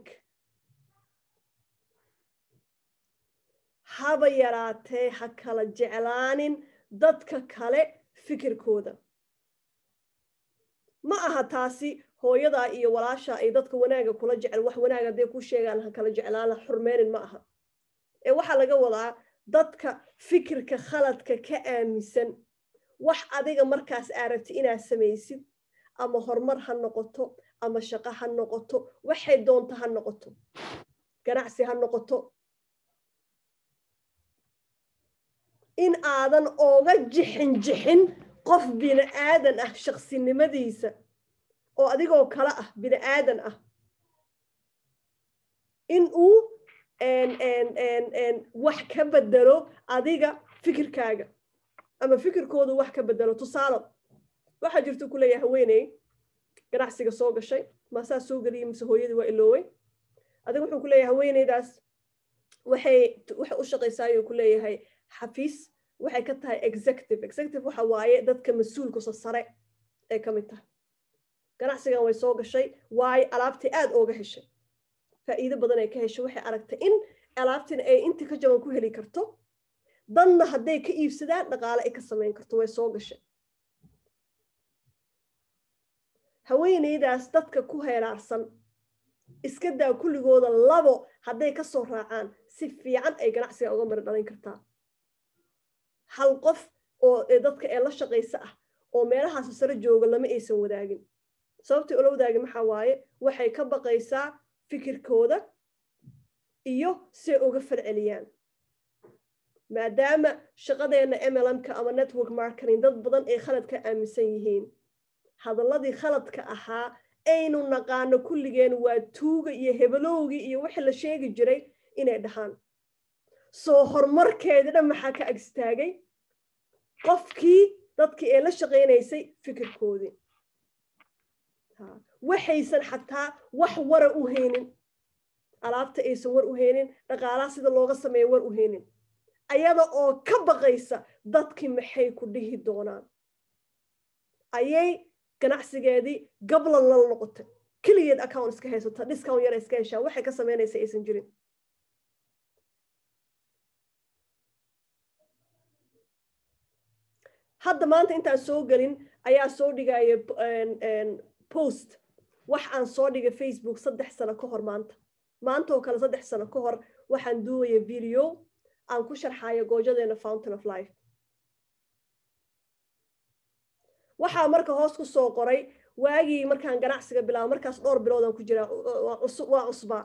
haba yaraatee ha kala jeclaanin dadka kale fikirkooda ma aha taasi hooyadaa iyo walaashaa ay dadka wanaaga kula jecel wax wanaag hadday ku sheegaan ha kala jeclaan ha xurmeynin ma aha ee waxaa laga wadaa dadka fikirka khaladka ka aaminsan wax adiga markaas aaragti inaad samaysid ama horumar ha noqoto ama shaqo ha noqoto waxay doonto ha noqoto ganacsi ha noqoto in aadan ooga jixin jixin qof bini aadan ah shaqsinimadiisa oo adigoo kale ah bini aadan ah in uu wax ka bedelo adiga fikirkaaga ama fikirkoodu wax ka bedelo tusaalo waxaa jirta ku leeyahay haweeney ganacsiga soo gashay maasaa soo geliyay mise hooyadii waa iloowey adiga wuxuu ku leeyahay haweeneydaas waxay waxay u shaqaysaayuu ku leeyahay xafiis waxay ka tahay executive executive waxa waaye dadka mas-uulkusa sare ee ka mid tahay ganacsigan way soo gashay waayo alaabtii aada ooga heshay faa'iido badan ay ka heshay waxay aragtay in alaabtina ay intii ka jaban ku heli karto danna hadday ka iibsadaan dhaqaale ay ka samayn karto way soo gashay haweeneydaas dadka ku heeraarsan iska daa kulligooda labo hadday ka soo raacaan si fiican ay ganacsiga uga mari dhalin kartaa hal qof oo dadka ee la shaqaysa ah oo meelahaas sare jooga lama aysan wadaagin sababtii ula wadaagin maxaa waaye waxay ka baqaysaa fikirkooda iyo say uga falceliyaan maadaama shaqadeenna mlmka ama network marketing dad badan ay khalad ka aaminsan yihiin hadalladii khaladka ahaa aynu naqaano kulligeen waa tuuga iyo hebelowgii iyo wixii la sheegi jiray inay dhahaan soo horumarkeedii dhan maxaa ka agstaagay qofkii dadkii ee la shaqaynaysay fikirkoodii waxaysan xataa wax wara u haynin alaabta aysan war u haynin dhaqaalaha sida looga sameeya war u haynin ayada oo ka baqaysa dadkii maxay ku dhihi doonaan ayay ganacsigeedii gablan lala noqotay keligeed account iska haysata discount yara iska heshaa waxay ka samaynaysa aysan jirin hadda maanta intaan soo gelin ayaa soo dhigaya post wax aan soo dhigay facebook saddex sano ka hor maanta maanta oo kale saddex sano ka hor waxaan duubaya video aan ku sharxayo goojadeena fountain of life waxaa marka hoos ku soo qoray waagii markaan ganacsiga bilaabo markaas dhowr biloodaan ku jiraa waa cusbaa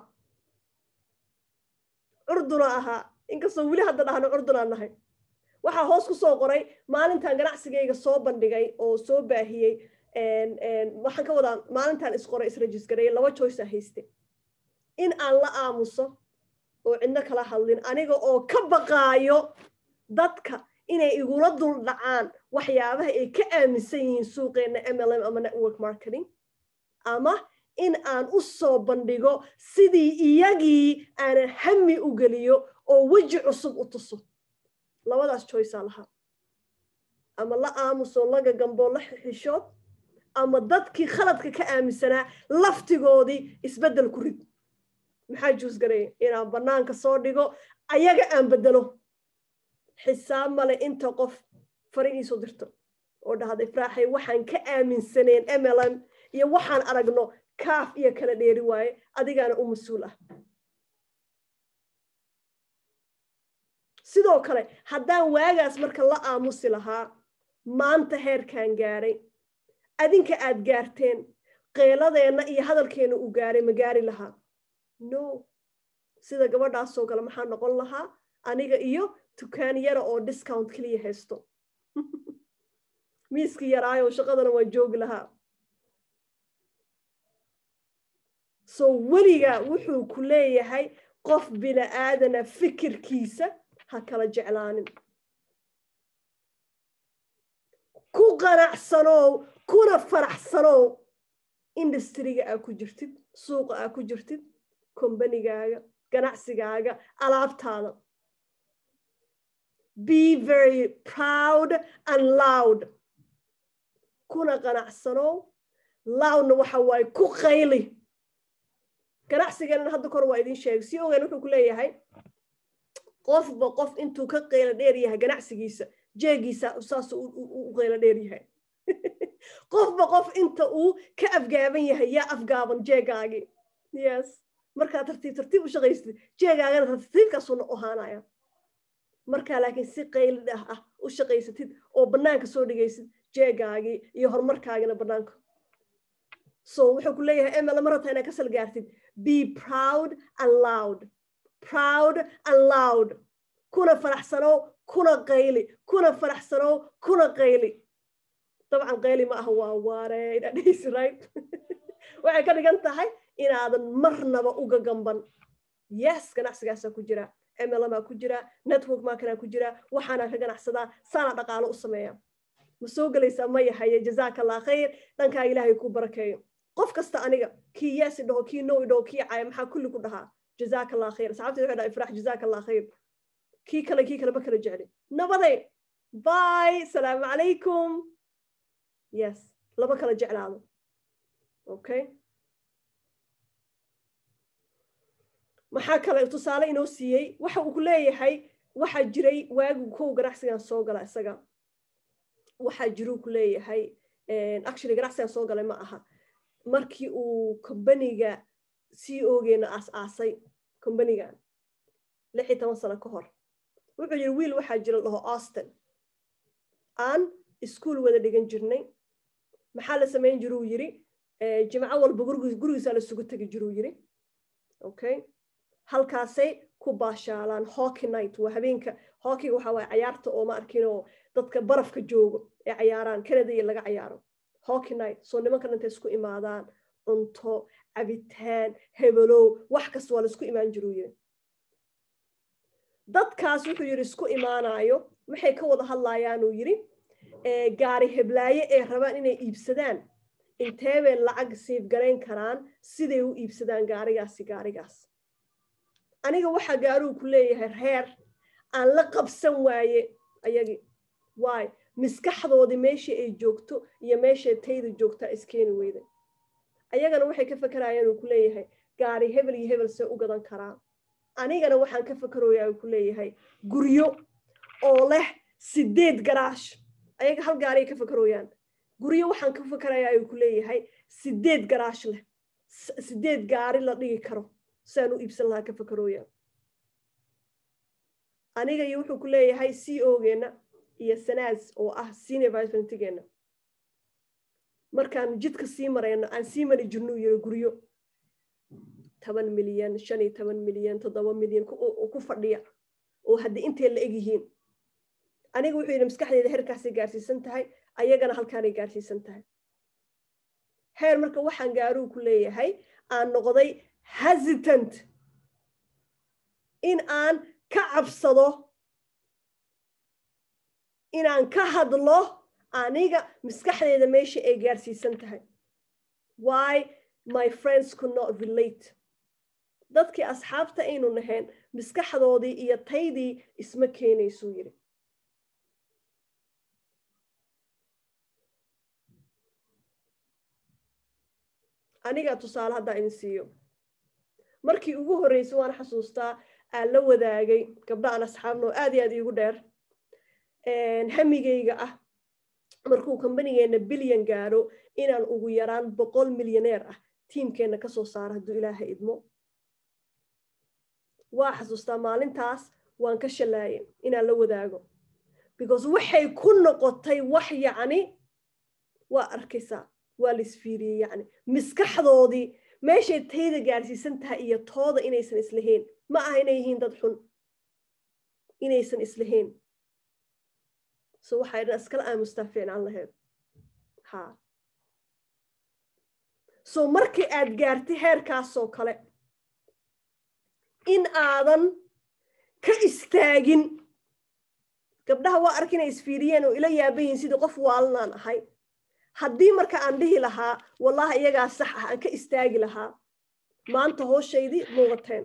curduna ahaa inkastoo weli hadda dhahno curdunaan nahay waxaa hoos ku soo qoray maalintaan ganacsigayga soo bandhigay oo soo baahiyey waxaan ka wadaa maalintaan isqoray isregisgareeyay laba choice a hayste in aan la aamuso oo cidno kala hadlin aniga oo ka baqaayo dadka inay igula dul dhacaan waxyaabaha ay ka aaminsan yihiin suuqeenna mlm ama network marketing ama in aan u soo bandhigo sidii iyagii aanan hami u geliyo oo weji cusub u tuso labadaas choicea lahaa ama la aamuso laga gamboo la xishood ama dadkii khaladka ka aaminsanaa laftigoodii isbeddel ku rid maxaa juusgareeya inaan bannaanka soo dhigo ayaga aan beddelo xisaab male inta qof faridiisoo dirto oo dhahda ifraaxay waxaan ka aaminsaneen mlm iyo waxaan aragno kaaf iyo kala dheeri waaye adigaana u mas-uul ah sidoo kale haddaan waagaas marka la aamusi lahaa maanta heerkaan gaaray adinka aad gaarteen qeeladeenna iyo hadalkeenna uu gaaray ma gaari lahaa no sida gabadhaasoo kale maxaa noqon lahaa aniga iyo tukaan yara oo discount keliya haysto miiskii yaraayo shaqadana waan joogi lahaa so weliga wuxuu ku leeyahay qof bini-aadana fikirkiisa ha kala jeclaanin ku qanacsanow kuna faraxsanow industriga aa ku jirtid suuqa aa ku jirtid kombanigaaga ganacsigaaga alaabtaada be very proud and loud kuna qanacsanow loudna waxa waaye ku qayli ganacsigeenna hadda kor waa idin sheegay si ogeyn wuxuu ku leeyahay qofba qof intuu ka qaylo dheer yahay ganacsigiisa jeegiisa saas u qaylo dheer yahay qofba qof inta uu ka afgaaban yahay yaa afgaaban jeegaagii yes markaa tartiib tartiib u shaqaystid jeegaagana tartiibkaasuna ohaanaya markaa laakiin si qayli ah u shaqaysatid oo bannaanka soo dhigaysid jeegaagii iyo horumarkaagina bannaanka so wuxuu ku leeyahay emela ma rabtaa inaad ka salgaartid be proud and loud proud and loud kuna faraxsanow kuna qayli kuna faraxsanow kuna qayli dabcan qayli ma aha waa waarey dhadhaysi right waxay ka dhigan tahay inaadan marnaba uga gamban yes ganacsigaasaa ku jira mlmaa ku jira network marketaa ku jira waxaana ka ganacsadaa saana dhaqaalo u sameeya ma soo gelaysaa ma yahaye jazaaka allah khayr dhankaa ilaahay ku barakeeyo qof kasta aniga kii yes idhaho kii no idhaho kii caya maxaa kulli ku dhahaa jazaaka allah khayr saxaabtii waxay dhaha ifraax jazaaka allah khayr kii kale kii kale ma kala jecli nabaday bye salaamu calaykum yes lama kala jeclaado okay maxaa kale tusaale inoo siiyey waxa uu ku leeyahay waxaa jiray waagu kow ganacsigan soo gala isaga waxaa jiruu ku leeyahay actually ganacsigan soo galay ma aha markii uu combaniga c ogeena aas-aasay combanigan lix iyo toban sano ka hor wuxuu yidhi wiil waxaa jira dhaho austin aan iskuol wada dhigan jirnay maxaa la samayn jiruu yiri jimco walba gurigiisaa lasugu tegi jiruu yiri okay halkaasay ku baashaalaan hockey night waa habeenka hockeyga waxaa waaya cayaarta oo ma arkinoo dadka barafka joogo ee cayaaraan canada iyo laga cayaaro hockey night soo nimankan intay isku imaadaan cunto cabitaan hebelow wax kasta waa laisku imaan jiruu yiri dadkaas wuxuu yidhi isku imaanayo waxay ka wada hadlayaanuu yidhi gaari heblaaye ee rabaan inay iibsadaan intee bay lacag siibgarayn karaan siday u iibsadaan gaarigaasi gaarigaas aniga waxaa gaaruu ku leeyahay reer aan la qabsan waaye ayagii waay miskaxdoodii meeshii ay joogto iyo meeshay tayda joogtaa iskeeni weyda ayagana waxay ka fakarayaan uu ku leeyahay gaari hebel iyo hebel see u gadan karaa anigana waxaan ka fakarooyaa uu ku leeyahay guryo oo leh sideed garaash ayaga hal gaariay ka fakarooyaan guryo waxaan ka fakarayaa uu ku leeyahay sideed garaash leh sideed gaari la dhigi karo siaan u iibsan lahaa ka fakarooyaa aniga iyo wuxuu ku leeyahay c o geenna iyo sanaas oo ah senior vicepresidentgeena markaanu jidka sii marayno aan sii mari jirnuu yiri guryo toban milyan shan iyo toban milyan toddoba milyan ku fadhiya oo haddii intay la eg yihiin aniga wuxuu yidhi maskaxdeeda heerkaasay gaarsiisan tahay ayagana halkaanay gaarsiisan tahay heer marka waxaan gaaruu ku leeyahay aan noqday hesitant in aan ka cabsado inaan ka hadlo aniga maskaxdeeda meesha ay gaarsiisan tahay why my friends could not relate dadkii asxaabta aynu nahayn maskaxdoodii iyo taydii isma keenaysuu yidhi anigaa tusaale haddaa idin siiyo markii ugu horreysay waan xasuustaa aan la wadaagay gabdha aan asxaabnoo aad iyo aad iigu dheer hamigayga ah markuu kombanigeenna bilyan gaadho inaan ugu yaraan boqol milyaneer ah tiimkeenna kasoo saaro hadduu ilaaha idmo waa xasuustaa maalintaas waan ka shallaaye inaan la wadaago because waxay ku noqotay wax yacni waa arkaysaa waa la isfiiriyey yacni miskaxdoodii meeshay tayda gaarsiisan tahay iyo tooda inaysan islahayn ma aha inay yihiin dad xun inaysan islahayn so waxay dhan iskala aamustaa fiicnaan lahayd ha so markii aad gaartay heerkaasoo kale in aadan ka istaagin gabdhaha waa ark inay isfiiriyeen oo ila yaaban yihiin sidii qof waalanaan ahay haddii marka aan dhihi lahaa wallahi iyagaa sax ah aan ka istaagi lahaa maanta hooshaydii muuqateen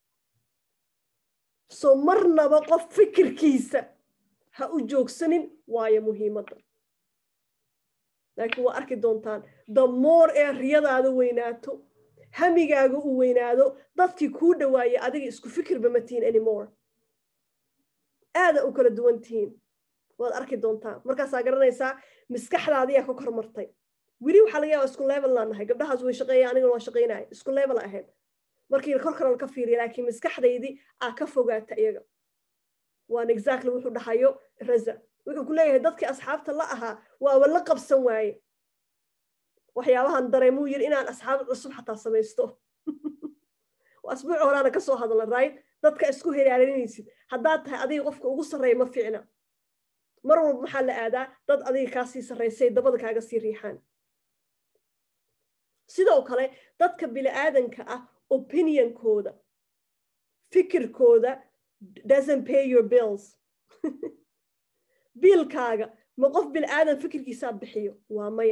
so marnaba qof fikirkiisa ha u joogsanin waayo muhiimadda laakiin waa arki doontaan damoor ee riyadaada weynaato hamigaaga uu weynaado dadkii kuu dhawaayay adiga isku fikirba ma tihiin anymore aada u kala duwan tihiin waad arki doontaa markaasaa garanaysaa maskaxdaadiyaa ka kor martay weli waxaa laga yaaba isku level laan nahay gabdhahaas way shaqeeya anigana waa shaqaynaya isku level ahayd markii kor kale ka fiiriya laakiin maskaxdaydii aa ka fogaata iyaga waan exactly wuxuu dhahayo raza wuxuu ku leeyahay dadkii asxaabta la ahaa waaba la qabsan waaye waxyaabahan dareemuu yiri inaan asxaab cusub xataa samaysto asbuuc horaana kasoo hadla right dadka isku heraarinaysid haddaad tahay adiga qofka ugu sarreeya ma fiicna mar walba maxaa la aadaa dad adiga kaasii sarraysay dabada kaaga sii riixaan sidoo kale dadka bini-aadanka ah opinionkooda fikirkooda doesn't pay your bills biilkaaga ma qof bini-aadan fikirkiisaa bixiyo waa maya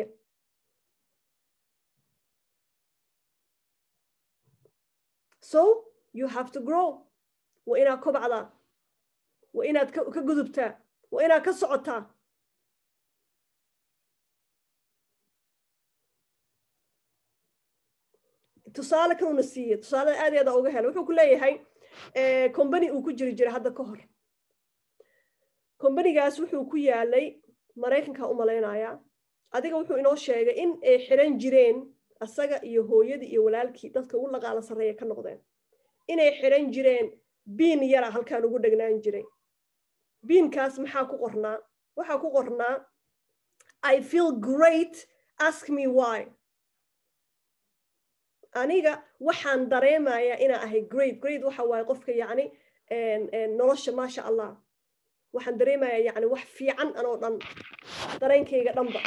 so you have to grow waa inaad kobcdaa waa inaad ka gudubtaa waa inaad ka socotaa tusaale kanuna siiye tusaalada aad aada uga hela wuxuu ku leeyahay combany uu ku jiri jiray hadda ka hor combanigaas wuxuu ku yaalay maraykanka u malaynayaa adiga wuxuu inoo sheegay in ay xiran jireen asaga iyo hooyadii iyo walaalkii dadka ugu laqaala sarreeya ka noqdeen inay xiran jireen biin yara halkaan ugu dhegnaan jiray biinkaas maxaa ku qornaa waxaa ku qornaa i feel great ask me why aniga waxaan dareemayaa inaa ahay great great waxa waaye qofka yacni nolosha maasha allah waxaan dareemayaa yacni wax fiican anoo dhan dareenkayga dhanba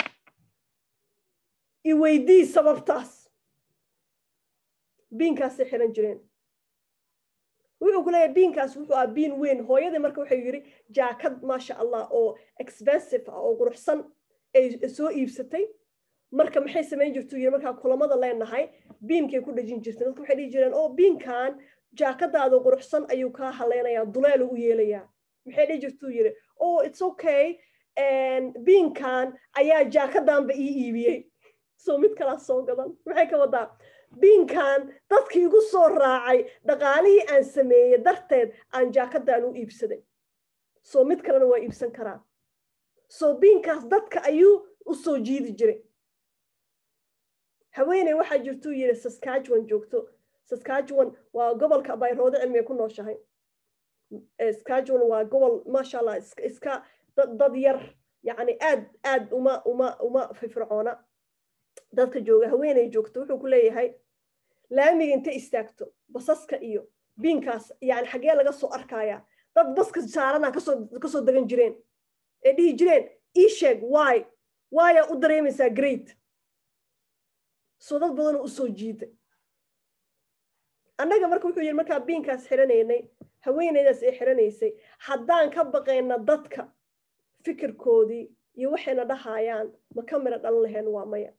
i weydii sababtaas biinkaasay xiran jireen wuxuu ku leeyahay biinkaas wuxuu ah biin weyn hooyadii marka wuxuu yidhi jaakad maasha allah oo expensive ah oo quruxsan ay soo iibsatay marka maxay samayn jirtuu yidhi markaa kulamada leenahay biinkay ku dhejin jirtay dadka waxay dhihi jireen oo biinkan jaakadaada quruxsan ayuu kaa haleynayaa duleelu u yeelayaa maxay dhihi jirtuu yidhi oh it's okay biinkan ayaa jaakadanba ii iibiyey soo mid kalaa soo gadan maxay ka wadaa biinkan dadkii igu soo raacay dhaqaalihii aan sameeyey darteed aan jaakadan u iibsaday soo mid kalena waa iibsan karaa soo biinkaas dadka ayuu u soo jiidi jiray haweeney waxaa jirtuu yidhi saskatchewan joogto saskatchewan waa gobolka bayroode cilmiga ku nooshahay saskatchewan waa gobol maasha allah iska dad yar yacni aad aad uma uma uma firfircoona dadka jooga haweeney joogto wuxuu ku leeyahay laamiga intay istaagto basaska iyo biinkaas yani xaggee laga soo arkayaa dad baska saarana kasoo kasoo degan jireen ee dhihi jireen ii sheeg wy wyaa u dareemaysaa great soo dad badanoo usoo jiida annaga marka wuxuu yidhi markaa biinkaas xiranaynay haweeneydaas ee xiranaysay haddaan ka baqayna dadka fikirkoodii iyo waxayna dhahayaan ma ka mira dhalan laheen waa maya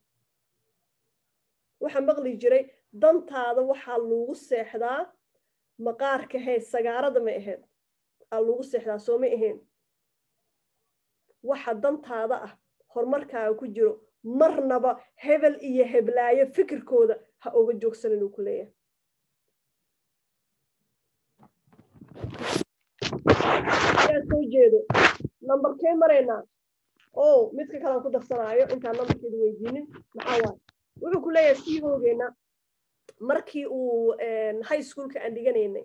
waxaa maqli jiray dantaada waxaa lagu seexdaa maqaarka hee sagaarada ma ahayd aa lagu seexdaa soo ma ahayn waxa dantaada ah horumarkaaga ku jiro marnaba hebel iyo heblaayo fikirkooda ha oga joogsan inuu ku leeyahay ayaa soo jeedo nambarkee maraynaa o midka kalaan ku darsanaayo intaan nambarkeeda weydiinin maxaa waaye wuxuu ku leeyahay sii hoogeena markii uu high schoolka aan dhiganaynay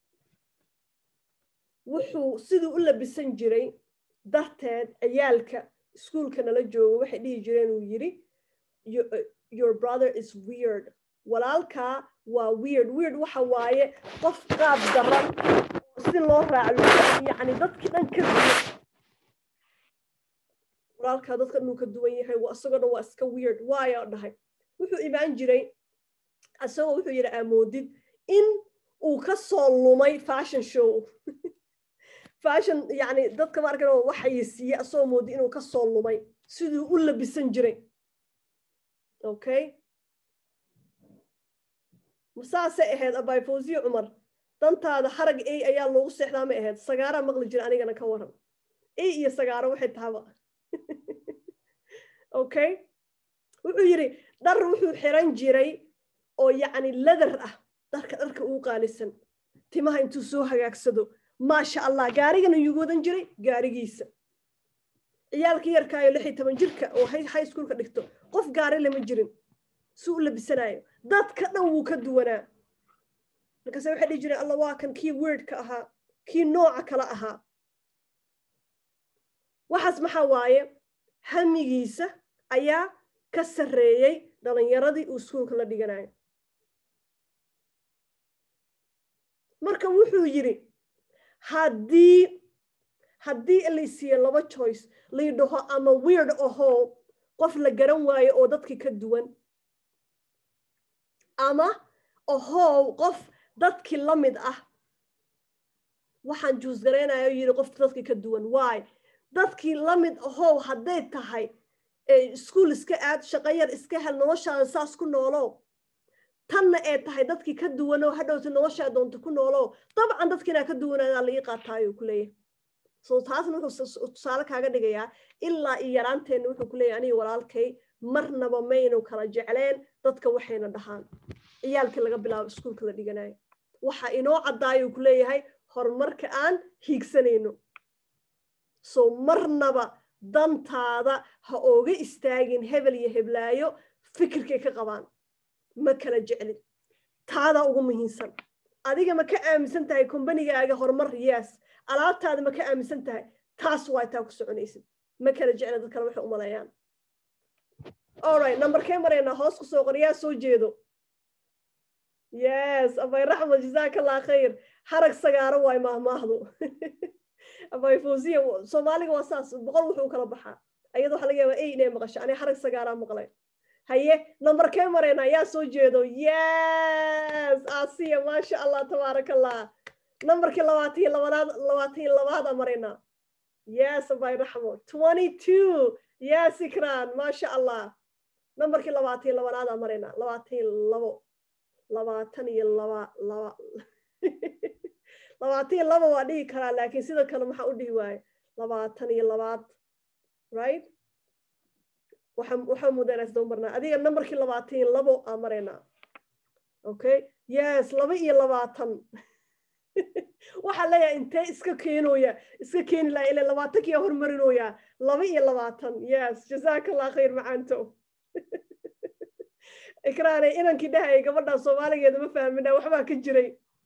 wuxuu siduu u labisan jiray darteed ciyaalka iskuolka nala jooga waxay dhihi jireen uu yidhi your brother is weird walaalkaa waa weird weird waxa waaye qof qaab daran si loo raaco yani dadkii dhan ka duwan walaalkaa dadka dhanuu ka duwan yahay isagoo dhan waa iska weird waayo dhahay wuxuu imaan jiray isagoo wuxuu yidhi amoodid in uu ka soo lumay fashion show fashion yani dadka ma arkan waxay siiye asagoo moodi inuu ka soo lumay siduu u labisan jiray okay saasay ahayd abay fawsiye cumar dantaada harag ey ayaa loogu seexdaa ma ahayd sagaaraa maqli jira anigana ka waran ey iyo sagaaro waxay tahaba okay wuxuu yidhi dhar wuxuu xiran jiray oo yacni ladar ah dharka dharka uu qaalisan timaha intuu soo hagaagsado maasha allah gaarigana yuu wadan jiray gaarigiisa ciyaalka yarkaayo lix iyo toban jirka oo high schoolka dhigto qof gaari lama jirin si u labisanaayo dadka dhan wuu ka duwanaa markaase waxay dhihi jireen alla waa kan kii wordka ahaa kii nooca kale ahaa waxaas maxaa waaye hamigiisa ayaa ka sarreeyey dhalinyaradii uu iskuolka la dhiganayo marka wuxuu yidhi haddii haddii laysiiye laba choice laydhaho ama weird ahoo qof la garan waayo oo dadkii ka duwan ama ahow qof dadkii la mid ah waxaan juus garaynayo yidhi qof dadkii ka duwan waay dadkii la mid ahow hadday tahay iskuol iska aad shaqo yar iska hel noloshaada saas ku noolow tanna ee tahay dadkii ka duwanoo hadhowta noloshaa doonta ku noolow dabcan dadkiinaa ka duwanaadaa la ii qaataayuu ku leeyahay so taasna wuxuu tusaale kaaga dhigayaa ilaa iyo yaraanteenna wuxuu ku leeyahay aniga walaalkay marnaba maynu kala jecleen dadka waxayna dhahaan ciyaalkii laga bilaabo iskuolka la dhiganayo waxa inoo caddaayuu ku leeyahay horumarka aan hiigsanayno so marnaba dantaada ha ooga istaagin hebel iyo heblaayo fikirkay ka qabaan ma kala jeclin taadaa ugu muhiimsan adiga ma ka aaminsan tahay kombanigaaga horumar yes alaabtaada ma ka aaminsan tahay taas waa taa ku soconaysid ma kala jecla dad kale waxay umaleeyaan alright numberkee maraynaa hoos ku soo qor yaa soo jeedo yes abay raxmed jazaaka allah khayr harag sagaaro waay maahmaahdu abay fawziya soomaaliga waa saas boqol wuxuu kala baxaa ayada waxa laga yaabaa ey inay maqasho ani harag sagaaraa maqlay haye numberkee maraynaa yaa soo jeedo yes asiya maasha allah tabaaraka allah numberkii labaatan iyo labanaad labaatan iyo labaada maraynaa yes abay raxmo twenty two yes ikran maasha allah numberkii labaatan iyo labanaada maraynaa labaatan iyo labo labaatan iyo laba laba labaatan iyo laba waa dhihi karaa laakiin sidoo kale maxaa u dhihi waaye labaatan iyo labaad right waxaa mudaa inaas daba marnaa adiga numberkii labaatan iyo labo aa maraynaa okay yes laba iyo labaatan waxaa leeyahay intee iska keenooya iska keeni laha ila labaatankiyaa hormarinooya laba iyo labaatan yes jazaaka allah khayr macaanto ikraane inankii dhahaya gabadhan soomaaligeeda ma fahmina waxbaa ka jiray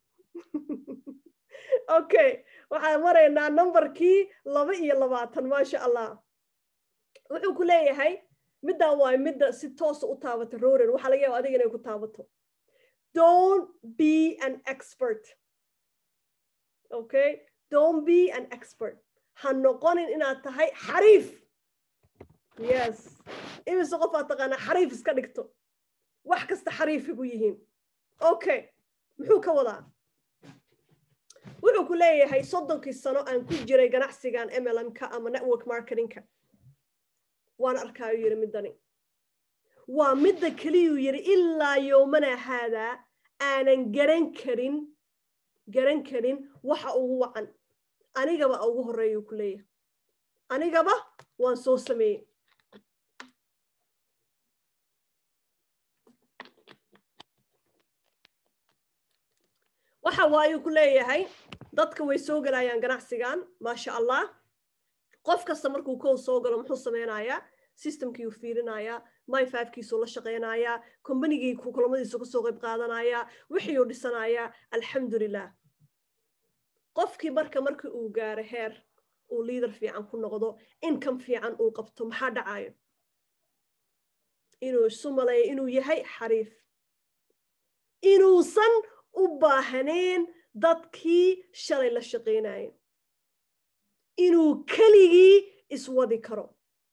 okay waxaan maraynaa numberkii laba iyo labaatan maasha allah wuxuu ku leeyahay middaa waay midda si toosa u taabata roren waxaa laga yaaba adiga inay ku taabato don't be an expert okay don't be an expert ha noqonin inaad tahay xariif yes imise qof aad taqaanaa xariif iska dhigto wax kasta xariifigu yihiin okay muxuu ka wadaa wuxuu ku leeyahay soddonkii sano aan ku jiray ganacsigan mlmka ama network marketingka waan arkaayo yidhi middani waa midda keliyuu yidhi ilaa yoomana haadaa aanan garan karin garan karin waxa ugu wacan anigaba ugu horreeyuu ku leeyahay anigaba waan soo sameeyey waxa waayuu ku leeyahay dadka way soo gelayaan ganacsigan maasha allah qof kasta markuu kow soo galo muxuu sameynayaa systemkiiu fiirinayaa myfivkiisuu la shaqaynayaa combanigii kulamadiisu ka soo qayb qaadanayaa wixiiuu dhisanayaa alxamdulilah qofkii marka markii uu gaaro heer uu liader fiican ku noqdo income fiican uu qabto maxaa dhacayo inuu isu maleeyo inuu yahay xariif inuusan u baahaneen dadkii shalay la shaqaynaye inuu keligii iswadi karo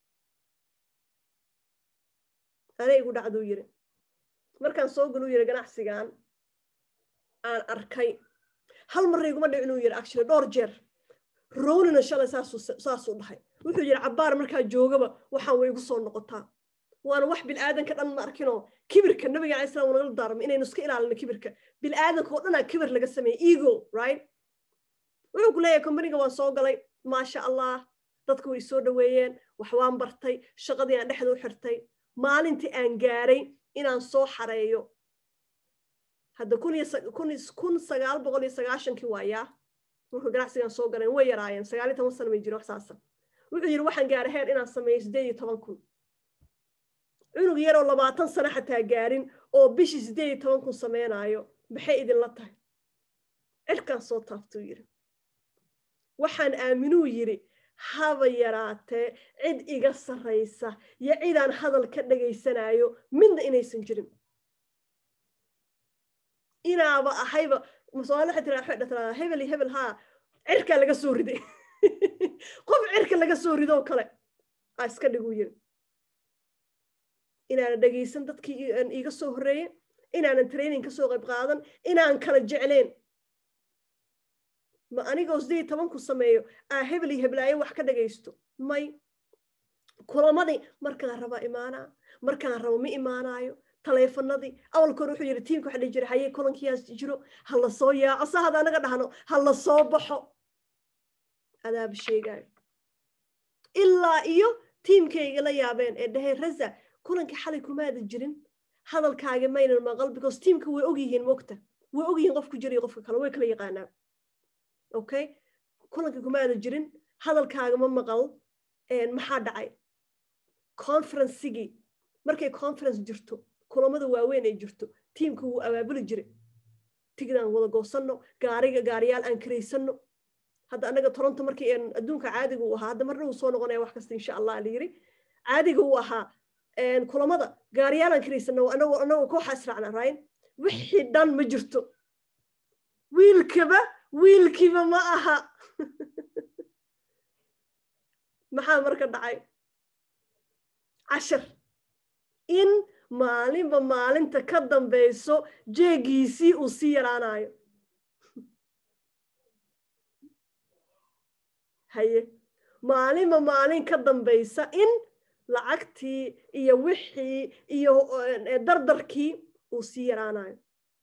ana igu dhacduu yiri markaan soo galuu yiri ganacsigan aan arkay hal marra iguma dhicin uu yiri actually dhowr jeer rownina shalay saasuu dhahay wuxuu yidhi cabbaar markaa joogaba waxaan way igu soo noqotaa waana wax bilaadanka dhan ma arkinoo kibirka nabiga alai slam nagala daarmay inaynu iska ilaalino kibirka bilaadanka oo dhanaa kibir laga sameeyey ego right wuxuu ku leeyahay combaniga waan soo galay maasha allah dadku way soo dhoweeyeen wax waan bartay shaqadii aan dhexda u xirtay maalintii aan gaaray inaan soo xareeyo hadda kun sagaal boqol iyo sagaashankii waayaa markuu ganacsigan soo galeen way yaraayeen sagaal iyo toban sana may jirin wax saasa wuxuu yidhi waxaan gaaray heer inaan sameeyo siddeed iyo toban kun cunug yaroo labaatan sano xataa gaarin oo bishii siddeed iyo toban kun sameynaayo maxay idinla tahay cirkaan soo taabtuu yidhi waxaan aaminuu yidhi haba yaraatee cid iga sarraysa iyo cidaan hadal ka dhagaysanayo midna inaysan jirin inaaba ahayba somaali waxay tiraa waxay dhataa hebel iyo hebel haa cirkaa laga soo riday qof cirka laga soo ridoo kale aa iska dhiguu yiri inaanan dhegaysan dadkii iiga soo horreeyey inaanan training ka soo qayb qaadan inaan kala jecleen ma anigoo sideed tobanku sameeyo aa hebel iyo heblaayo wax ka dhagaysto may kulamadii markaan raba imaanaa markaan rabo ma imaanaayo taleefanadii awalka hore wuxuu yidhi tiimka waxa dhihi jiray haye kulankiyaas jiro ha la soo yaaco sa hada anaga dhahno ha la soo baxo adaaba sheegaayo ilaa iyo tiimkayga la yaabeen ee dhaheen raza kulankii xalay kumaada jirin hadalkaaga maynan maqal because tiimka way ogyihiin mogta way ogyihiin qofku jira iyo qofka kale way kala yaqaanaa okay kulankii kumaada jirin hadalkaaga ma maqal maxaa dhacay conferencigii markay conference jirto kulamada waaweyn ay jirto tiimka wuu abaabuli jiray tigidaan wada goosanno gaariga gaariyaal aan karaysanno hadda anaga toronto markii adduunka caadiga uu ahaa hadda marna uu soo noqonaya wax kasta insha allah la yiri caadiga uu ahaa kulamada gaariyaalan karaysana anagoo anagoo kooxa israacna right wixii dhan ma jirto wiilkaba wiilkiiba ma aha maxaa marka dhacay cashar in maalinba maalinta ka dambayso jeegiisii uu sii yaraanayo haye maalinba maalin ka dambaysa in lacagtii iyo wixii iyo dardarkii uu sii yaraanayo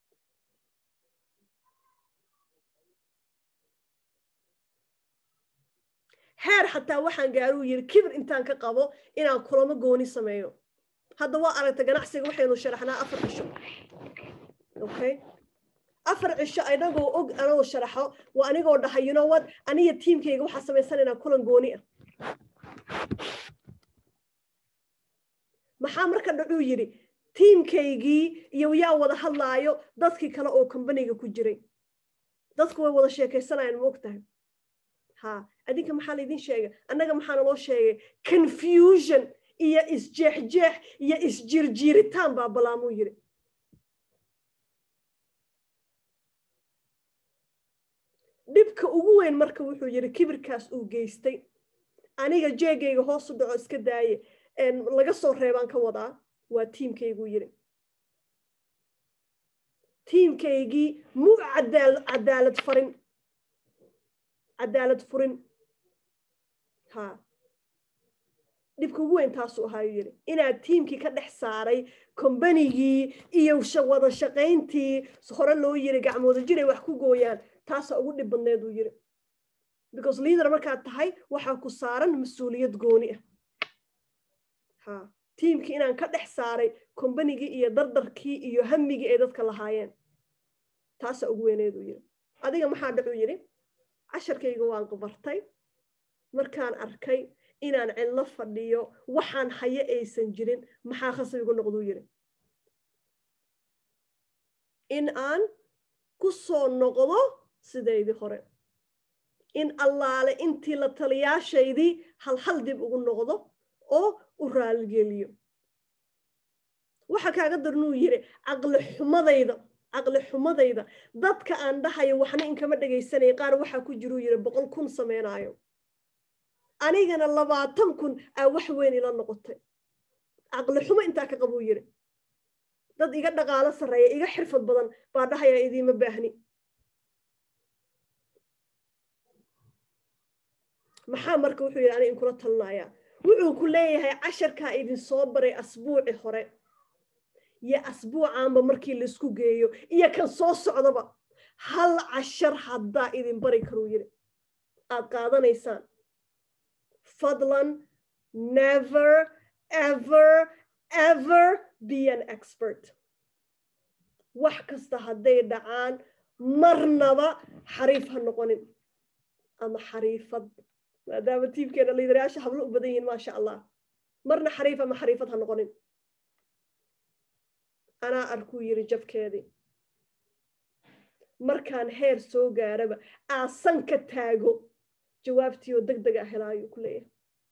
heer xataa waxaan gaaruu yidhi kibir intaan ka qabo inaan kulamo gooni sameeyo hadda waa aragta ganacsiga waxaynu sharaxnaa afar cisho okay afar cisho anagoo og anagoo sharaxo waa anigoo dhahay you know what aniga tiimkayga waxaa samaysanaynaa kulan gooni ah maxaa marka dhacuu yidhi tiimkaygii iyo yaa wada hadlaayo dadkii kale oo combaniga ku jiray dadku way wada sheekaysanayaan ma og tahay ha adinka maxaa laydin sheegay annaga maxaana loo sheegay confusion iyo isjeexjeex iyo isjirjiiritaan baa balaamuu yidhi dhibka ugu weyn marka wuxuu yidhi kibirkaas uu geystay aniga jeegayga hoosu dhaco iska daaye laga soo reebaan ka wadaa waa tiimkayguu yidhi tiimkaygii mu cadaalad farin cadaalad furin ha dhibka ugu weyn taasuu ahaayuu yidhi inaad tiimkii ka dhex saaray kombanigii iyo wada shaqayntii hore loo yiri gacmooda jiray wax ku gooyaan taasaa ugu dhib badneed uu yidhi because leader markaad tahay waxaa ku saaran mas-uuliyad gooni ah ha tiimkii inaan ka dhex saaray kombanigii iyo dardarkii iyo hamigii ay dadka lahaayeen taasaa ugu weyneed uu yidhi adiga maxaa dhacuu yidhi casharkayga waan qabartay markaan arkay inaan cidlo fadhiyo waxaan haye aysan jirin maxaa khasab igu noqduu yidhi in aan ku soo noqdo sidaydii hore in allaale intii la taliyaashaydii halhal dib ugu noqdo oo u raaligeliyo waxa kaaga darnuu yidhi caqli xumadayda caqli xumadayda dadka aan dhahayo waxna inkama dhegaysanaya qaar waxaa ku jiruu yidhi boqol kun sameynaayo anigana labaatan kun aa wax weyn ila noqotay caqli xumo intaa ka qabuu yidhi dad iga dhaqaalo sarreeya iga xirfad badan baa dhahayaa idiima baahni maxaa marka wuxuu yidhi aniga inkula talinayaa wuxuu ku leeyahay casharkaa idin soo baray asbuuci hore iyo asbuucaanba markii laisku geeyo iyo kan soo socdaba hal cashar haddaa idin bari karuu yidhi aad qaadanaysaan fadlan never ever ever be an expert wax kasta hadday dhacaan marnaba xariif ha noqonin ama xariifad maadaama tiimkeena liidarayaasha hablo u badan yihiin maasha allah marna xariif ama xariifad ha noqonin anaa arkuu yidhi jabkeedii markaan heer soo gaaraba aasan ka taago jawaabtii oo deg deg ah helaayuu ku leeyahay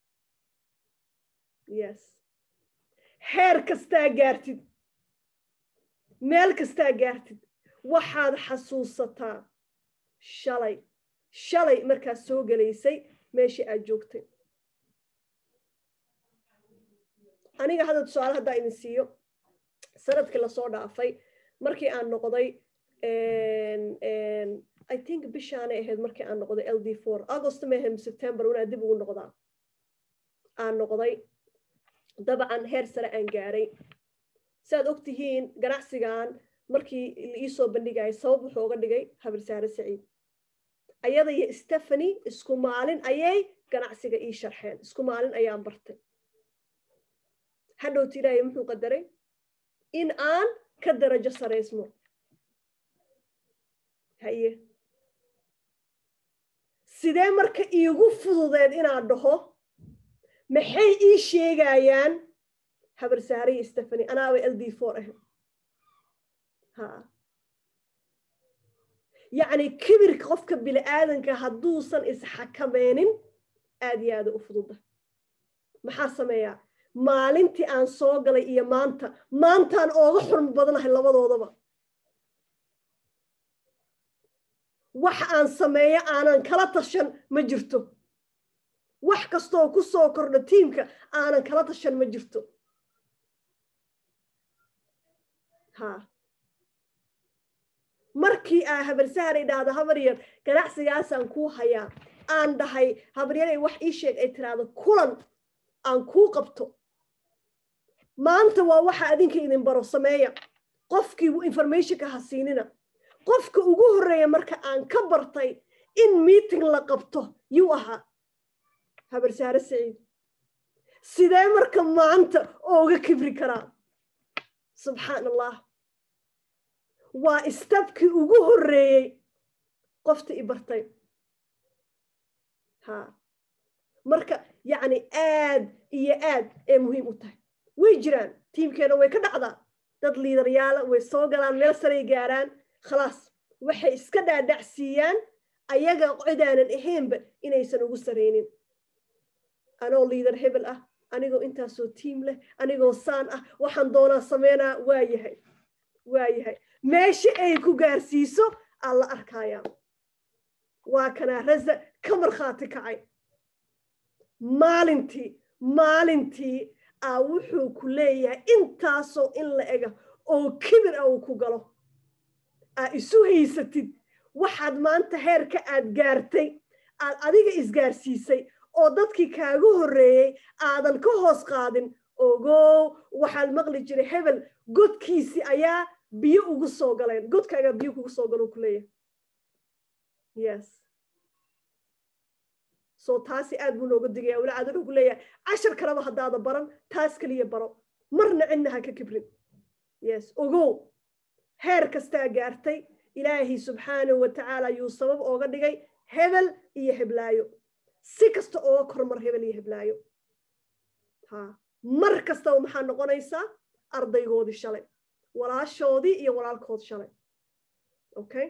yes heer kastaa gaartid meel kastaa gaartid waxaad xasuusataa shalay shalay markaad soo gelaysay meeshii aad joogtay aniga hadda tusaale haddaa idin siiyo sanadkii lasoo dhaafay markii aan noqday i think bishaanay ahayd markii aan noqday l d four august mahem september wanaa dib ugu noqdaa aan noqday dabcan heer sare aan gaaray siaad og tihiin ganacsigan markii iisoo bandhigayay sabab wuxuu oga dhigay habirsaare saciid ayada iyo stephany isku maalin ayay ganacsiga ii sharxeen isku maalin ayaan bartay hadhowti ilaahay muxuu qadaray in aan ka darajo saraysmo haye sidee marka iigu fududeed inaan dhaho maxay ii sheegayaan habarsaare iyo stephany anaaba l d four ah ha yacni kibirka qofka bini aadanka hadduusan isxakameynin aad iyo aada u fududa maxaa sameeyaa maalintii aan soo galay iyo maanta maantaan ooga xurmo badanahay labadoodaba wax aan sameeyo aanan kala tashan ma jirto wax kastooo ku soo kordha tiimka aanan kala tashan ma jirto ha markii aa habarsahar ay dhahdo habar yar ganacsigaasaan kuu hayaa aan dhahay habaryaray wax ii sheeg ay tiraahdo kulan aan kuu qabto maanta waa waxa adinka idin baro sameeya qofkii informationka ha siinina qofka ugu horreeya marka aan ka bartay in meeting la qabto yuu ahaa habarsaare saciid sidee marka maanta ooga kibri karaa subxaan allah waa istabkii ugu horreeyey qofta i bartay ha marka yacni aad iyo aad ee muhiim u tahay way jiraan tiimkeena way ka dhacdaa dad liidaryaala way soo galaan meel saray gaaraan khalaas waxay iska dhaadhacsiiyaan ayaga cidaanan ahaynba inaysan ugu saraynin anoo liidar hebel ah anigoo intaasoo tiim leh anigoo saan ah waxaan doonaa sameynaa waa yahay waa yahay meesha ay ku gaarsiiso aan la arkayaa waa kanaa raza ka markhaati kacay maalintii maalintii aa wuxuu ku leeyahay intaasoo in la ega oo kibir ah uu ku galo aa isu haysatid waxaad maanta heerka aad gaartay aad adiga isgaarsiisay oo dadkii kaaga horreeyey aadan ka hoos qaadin ogow waxaad maqli jiray hebel godkiisii ayaa biyo ugu soo galeen godkaagaa biyo kugu soo galo ku leeyahay yes so taasi aad buu nooga digaya walacaad wuxuu ku leeyahay cashar kaleba haddaada baran taas keliya baro marna cidna ha ka kibrin yes ogow heer kastaa gaartay ilaahay subxaanahu wa tacaala yuu sabab ooga dhigay hebel iyo heblaayo si kasta ooga kormar hebel iyo heblaayo ha mar kastaba maxaa noqonaysaa ardaygoodii shalay walaashoodii iyo walaalkood shalay okay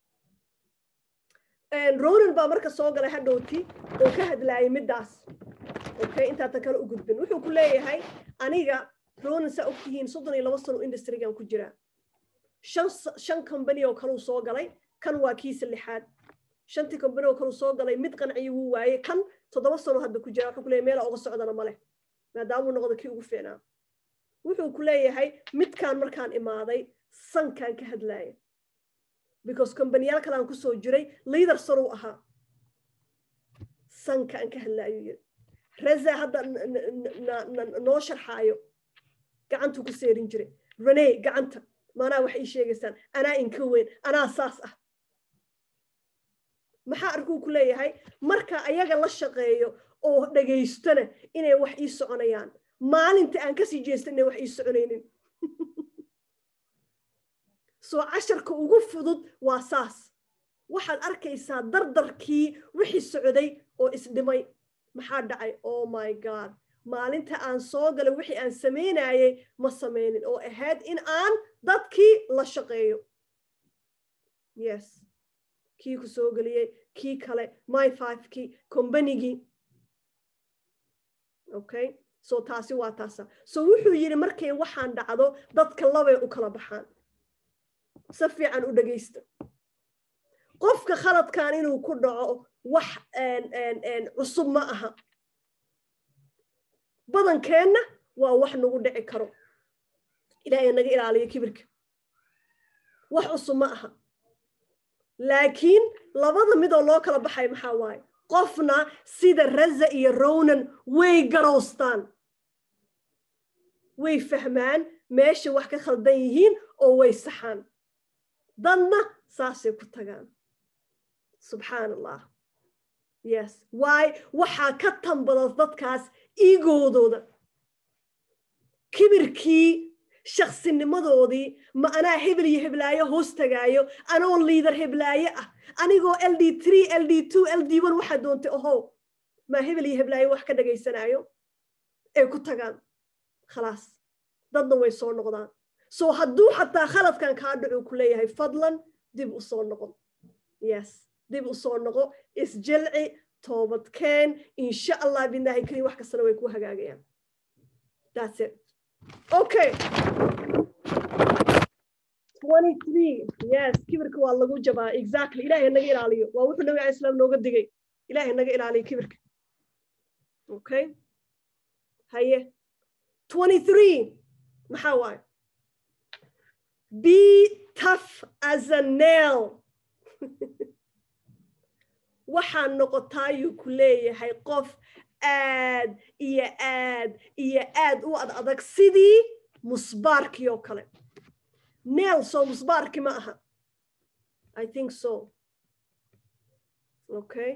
ronan baa marka soo galay hadhowti oo ka hadlaayay middaas okay intaatan kale u gudbin wuxuu ku leeyahay aniga ronan saa ogtihiin soddon iyo laba sano industrigan ku jiraa shan shan company oo kaleu soo galay kan waa kiisa lixaad shantii company oo kaleu soo galay mid qanciyo wuu waaye kan toddoba sano hadda ku jira wuxuu ku leeyahay meela oga socdana ma leh maadaamuu noqdo kii ugu fiicnaa wuxuu ku leeyahay midkaan markaan imaaday sankaan ka hadlaaya because combanyaal kale aan kusoo jiray leader saruu ahaa sanka aan ka hadlaayuu yiri reza hadda noo sharxaayo gacantuu ku seerin jiray rene gacanta maanaa waxay ii sheegaysaan anaa inka weyn anaa saas ah maxaa arkuu ku leeyahay marka ayaga la shaqeeyo oo dhegaystona inay wax ii soconayaan maalinta aan kasii jeesta inay wax ii soconaynin soo casharka ugu fudud waa saas waxaad arkaysaa dardarkii wixii socday oo isdhimay maxaa dhacay oh my god maalinta aan soo galay wixii aan samaynayay ma samaynin oo ahayd in aan dadkii la shaqeeyo yes kii ku soo geliyey kii kale my fivekii combanygii okay so taasi waa taasa so wuxuu yidhi markay waxaan dhacdo dadka labay u kala baxaan si fiican u dhegaysta qofka khaladkan inuu ku dhaco wax cusub ma aha badankeenna waa wax nagu dhici karo ilaahay naga ilaaliyo kibirka wax cusub ma aha laakiin labada midoo loo kala baxay maxaa waaye qofna sida raza iyo ronan way garowstaan way fahmaan meesha wax ka khaldan yihiin oo way saxaan dadna saasay ku tagaan subxaan allah yes waay waxaa ka tambada dadkaas iigoodooda kibirkii shaksinimadoodii ma anaa hebel iyo heblaayo hoos tagaayo anoo liidar heblaayo ah anigoo l d three l d two l d one waxaa doontay ohow maa hebel iyo heblaayo wax ka dhagaysanaayo ay ku tagaan khalaas dadna way soo noqdaan so hadduu xataa khaladkan kaa dhacuu ku leeyahay fadlan dib u soo noqon yes dib u soo noqo isjilci toobadkeen insha allah bidnaahi kariim wax kastana way ku hagaagayaan that's it okay 23 yes kibirka waa lagu jabaa exactly ilaahay naga ilaaliyo waa wuxuu nabi cali islaam nooga digay ilaahay naga ilaaliyo kibirka okay haye 23 maxaa waaye be tough as a nail waxaa noqotaayuu ku leeyahay qof aad iyo aad iyo aad u ad adag sidii musbaarkii oo kale nail so musbaarki ma aha i think so okay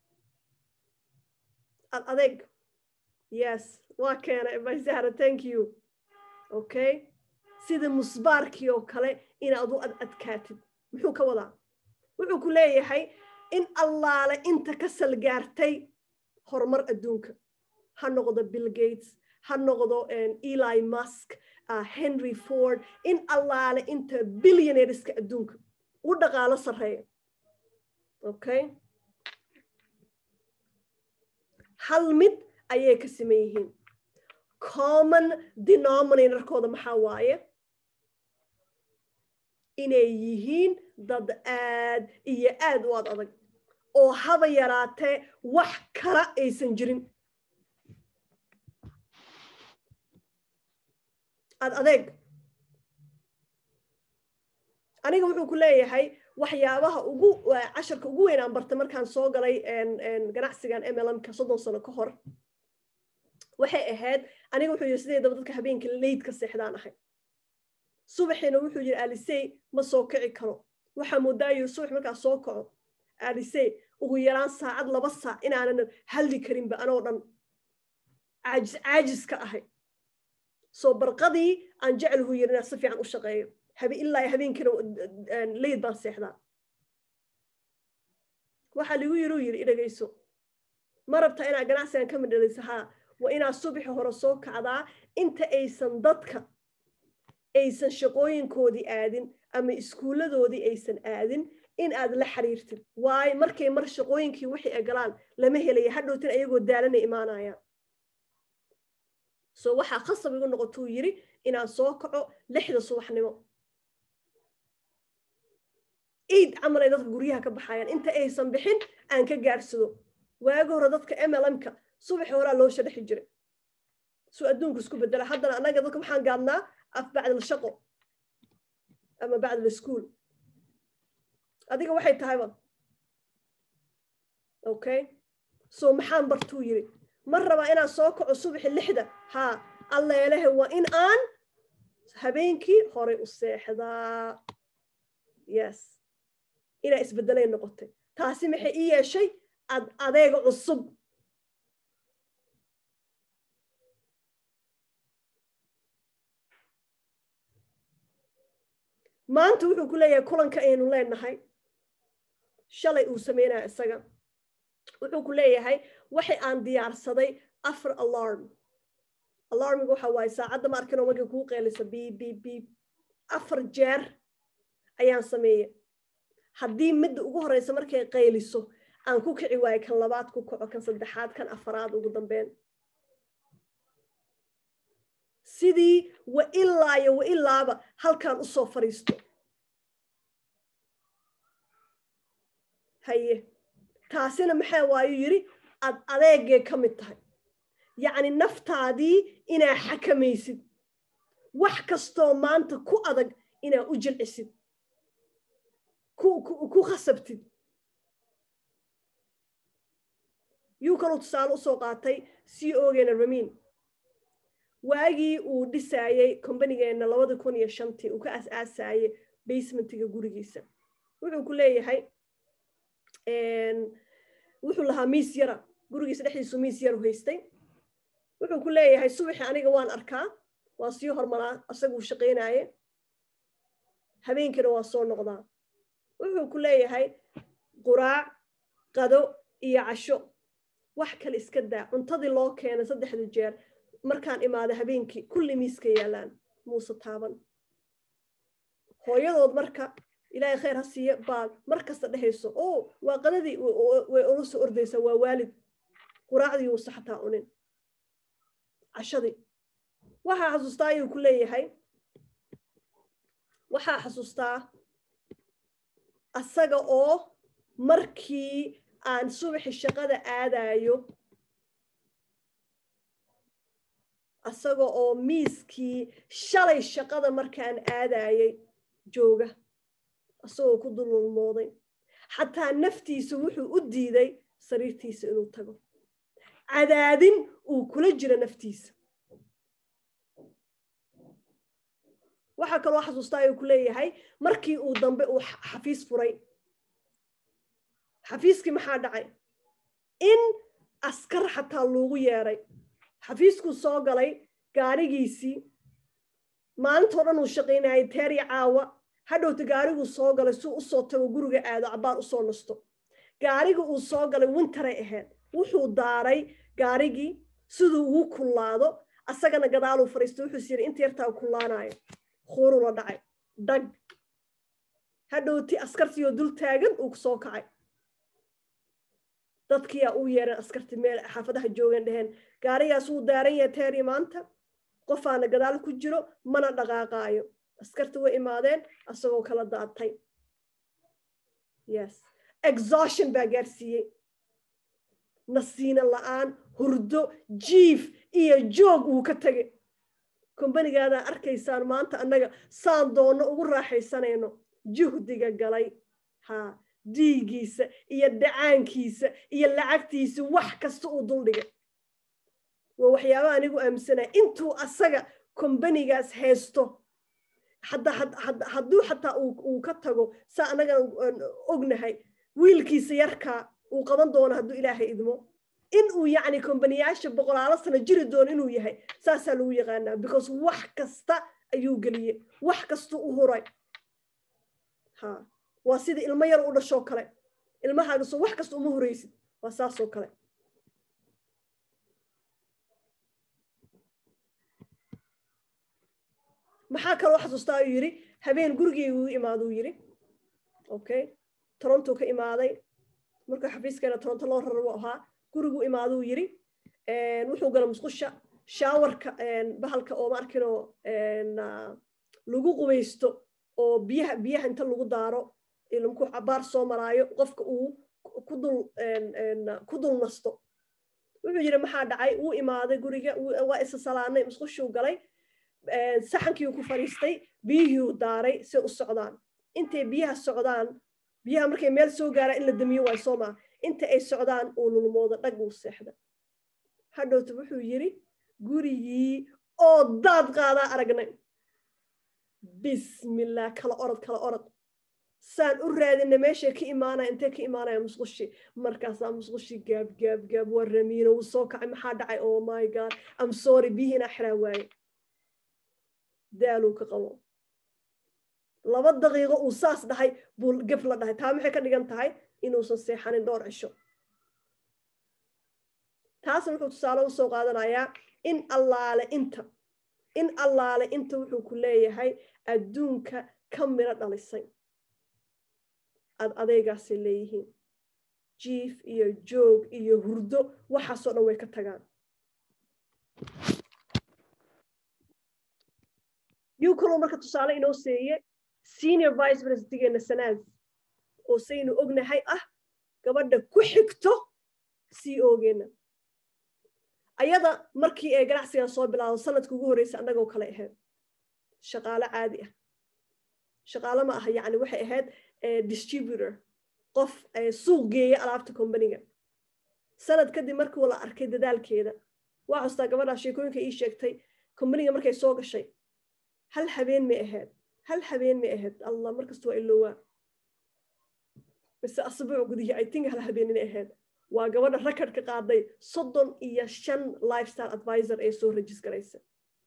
ad adeg yes waa keena bayzahra thank you okay sida musbaarkii oo kale inaad u ad adkaatid muxuu ka wadaa wuxuu ku leeyahay in allaale inta ka salgaartay horumar adduunka ha noqdo bill gates ha noqdo eli musk uh, henry ford in allaale inta billionareska adduunka u dhaqaalo sarreeya okay hal mid ayay ka saman yihiin common denominatorkooda maxaa waaye inay yihiin dad aad iyo aad u ad adag oo haba yaraatee wax kala aysan jirin ad adeeg aniga wuxuu ku leeyahay waxyaabaha ugu casharka ugu weyn aan bartay markaan soo galay ganacsigan mlmka soddon sano ka hor waxay ahayd aniga wuxuu yidhi sideedaba dadka habeenka leydka seexdaan ahay subaxiina wuxuu yidhi alisey ma soo kici karo waxaa moodaayo subax markaa soo kaco alisey ugu yaraan saacad laba saac inaanan hadli karinba anoo dhan caajis caajis ka ahay soo barqadii aan jecelhu yidhi inaan si fiican u shaqeeyo habe ilaa habeenkiina leyd baan seexdaa waxaa ligu yidhi u yidhi idhagayso ma rabtaa inaad ganacsigan ka midhalayso haa waa inaad subaxi hore soo kacdaa inta aysan dadka aysan shaqooyinkoodii aadin ama iskuulladoodii aysan aadin in aad la xiriirtid waayo markay mar shaqooyinkii wixii ay galaan lama helaya hadhowtin ayagoo daalanay imaanayaan so waxaa khasab igu noqotuu yidhi inaan soo kaco lixda subaxnimo iid camal ay dadka guryaha ka baxayaan inta aysan bixin aan ka gaarsado waagi hore dadka mlmka subaxi horaa loo shadhexi jiray suu adduunku isku bedela haddana annaga dadka maxaan gaadnaa af bacdal shaqo ama bacdal school adiga waxay tahayba okay so maxaan bartuu yidhi ma rabaa inaan soo kaco subaxi lixda haa alleelehe waa in aan habeenkii horay u seexdaa yes inaa isbeddelay noqotay taasi maxay ii yeeshay ad adeega cusub maanta wuxuu ku leeyahay kulanka aynu leenahay shalay uu sameynaya isaga wuxuu ku leeyahay waxay aan diyaarsaday afar alarm alarmiga waxa waaye saacadda ma arkin oo markay kuu qeelisa biib biib biib afar jeer ayaan sameeyey haddii midda ugu horeysa markay qayliso aan ku kici waayo kan labaad ku kaco kan saddexaad kan afaraad ugu dambeyn sidii wa ilaayo wa ilaaba halkaan usoo fadhiisto haye taasina maxaa waayu yidhi ad adeegay ka mid tahay yacni naftaadii inaa xakamaysid wax kastoo maanta ku adag inaa u jilcisid ku khasabtid yuu kaluu tusaale usoo qaatay c ogeena ramin waagii uu dhisaayey kombanigeenna labada kun iyo shantii uu ka as-aasaayey basementiga gurigiisa wuxuu ku leeyahay wuxuu lahaa miis yara gurigiisa dhexdiisu miis yaru haystay wuxuu ku leeyahay subaxi aniga waan arkaa waa sii hormaraa asaguu shaqaynaaye habeenkiina waa soo noqdaa wuxuu ku leeyahay quraac qado iyo casho wax kale iska daa cuntadii loo keenay saddexda jeer markaan imaada habeenkii kulli miiska yaalaan muuse taaban hooyadood marka ilaahay khayr ha siiya baad mar kasta dhehayso o waa qadadii way ula soo ordaysaa waa waalid quraacdii uusa xataa cunin cashadii waxaa xasuustaa ayuu ku leeyahay waxaa xasuustaa asaga oo markii aan subaxi shaqada aadayo asaga oo miiskii shalay shaqada markaan aadayay jooga asagoo ku dululmooday xataa naftiisa wuxuu u diiday sariirtiisa inuu tago cadaadin uu kula jiro naftiisa waxaa kaloo xasuustaa ayuu ku leeyahay markii uu dambe uu xafiis furay xafiiskii maxaa dhacay in askar xataa loogu yeeray xafiiskuu soo galay gaarigiisii maalintoo dhan uu shaqaynayay teeri caawa hadhowta gaariguu soo galay suu usoo tago guriga aado cabaar usoo nasto gaariga uu soo galay wintaray ahayd wuxuu daaray gaarigii siduu ugu kullaado asagana gadaaluu fariistay wuxuus yidhi inta yartaa kullaanayo khuuruu la dhacay dhag hadhowti askartiioo dul taagan uu soo kacay dadkiyaa u yeereen askartii meel xaafadaha joogeen dheheen gaarigaas wuu daaran yahay teeri maanta qofaana gadaal ku jiro mana dhaqaaqaayo askarti way imaadeen asagoo kala daatay yes exhaustion baa gaarsiiyey nasiina la'aan hurdo jiif iyo joog uu ka tegay kombanigaadaa arkaysaan maanta annaga saan doonno ugu raaxaysanayno juhdiga galay ha diigiisa iyo dhacaankiisa iyo lacagtiisa wax kasta uu duldhigay waa waxyaaba anigu aaminsanaya intuu asaga kombanigaas haysto hadduu xataa uu ka tago saa annagaan ognahay wiilkiisa yarkaa uu qaban doono hadduu ilaahay idmo in uu yacni kombaniyaasha boqolaalo sano jiri doono inuu yahay saasaa lagu yaqaanaa because wax kasta ayuu geliyey wax kastuu u huray ha waa sida ilmo yar u dhashoo kale ilmahaagasoo wax kasta uma huraysid waa saasoo kale maxaa kaloo xasuustaa uu yidhi habeen gurigeygu u imaaduu yidhi okay toronto ka imaaday marka xafiiskeena toronto loo raro ahaa gurigu imaaduu yidhi wuxuu gala musqusha shaawarka bahalka oo ma arkinoo lagu qubaysto oo biyaha biyaha inta lagu daaro ilmku cabaar soo maraayo qofka uu kudul ku dul nasto wuxuu yidhi maxaa dhacay wuu imaaday guriga waa isa salaanay musqushuu galay saxankii ku fadhiistay biyihii daaray say u socdaan intay biyaha socdaan biyaha markay meel soo gaaraan in la damiyo waay soo maa inta ay socdaan uu lulmoodo dhag uu seexda hadhowta wuxuu yidhi gurigii oo daad qaadaa aragnay bismillah kala orod kala orod saan u raadina meeshay ka imaanaya intay ka imaanaya musqushi markaasaa musqushi gaab gaab gaab waa ramiino wuu soo kacay maxaa dhacay oh my god am sorry biyihiina xiraa waaye daaluu ka qabo laba daqiiqo uu saas dhahay buu gef la dhahay taa maxay ka dhigan tahay inuusan seexanin dhowr cisho taasna wuxuu tusaale u soo qaadanayaa in allaale inta in allaale inta wuxuu ku leeyahay adduunka ka miro dhalisay ad adeegaasay leeyihiin jiif iyo joog iyo hurdo waxaasoo dhan way ka tagaan yuu kaloo marka tusaale inoo seeye senior vice presidentigeenna sanaad oo saynu ognahay ah gabadha ku xigto c ogeenna ayada markii ay ganacsigan soo bilaado sanadka ugu horreysa annagoo kale ahayd shaqaalo caadi ah shaqaalo ma aha yacni waxay ahayd distributor qof suuq geeya alaabta combaniga sanad kadib markii la arkay dadaalkeeda waa xustaa gabadhaa sheekooyinka ii sheegtay combaniga markay soo gashay hal habeen may ahayd hal habeen may ahayd allah markasta waa ilowaa mise asbuuc gudihii i think hal habeen inay ahayd waa gabadha rekordka qaaday soddon iyo shan lifestyle advisor ee soo rajis garaysa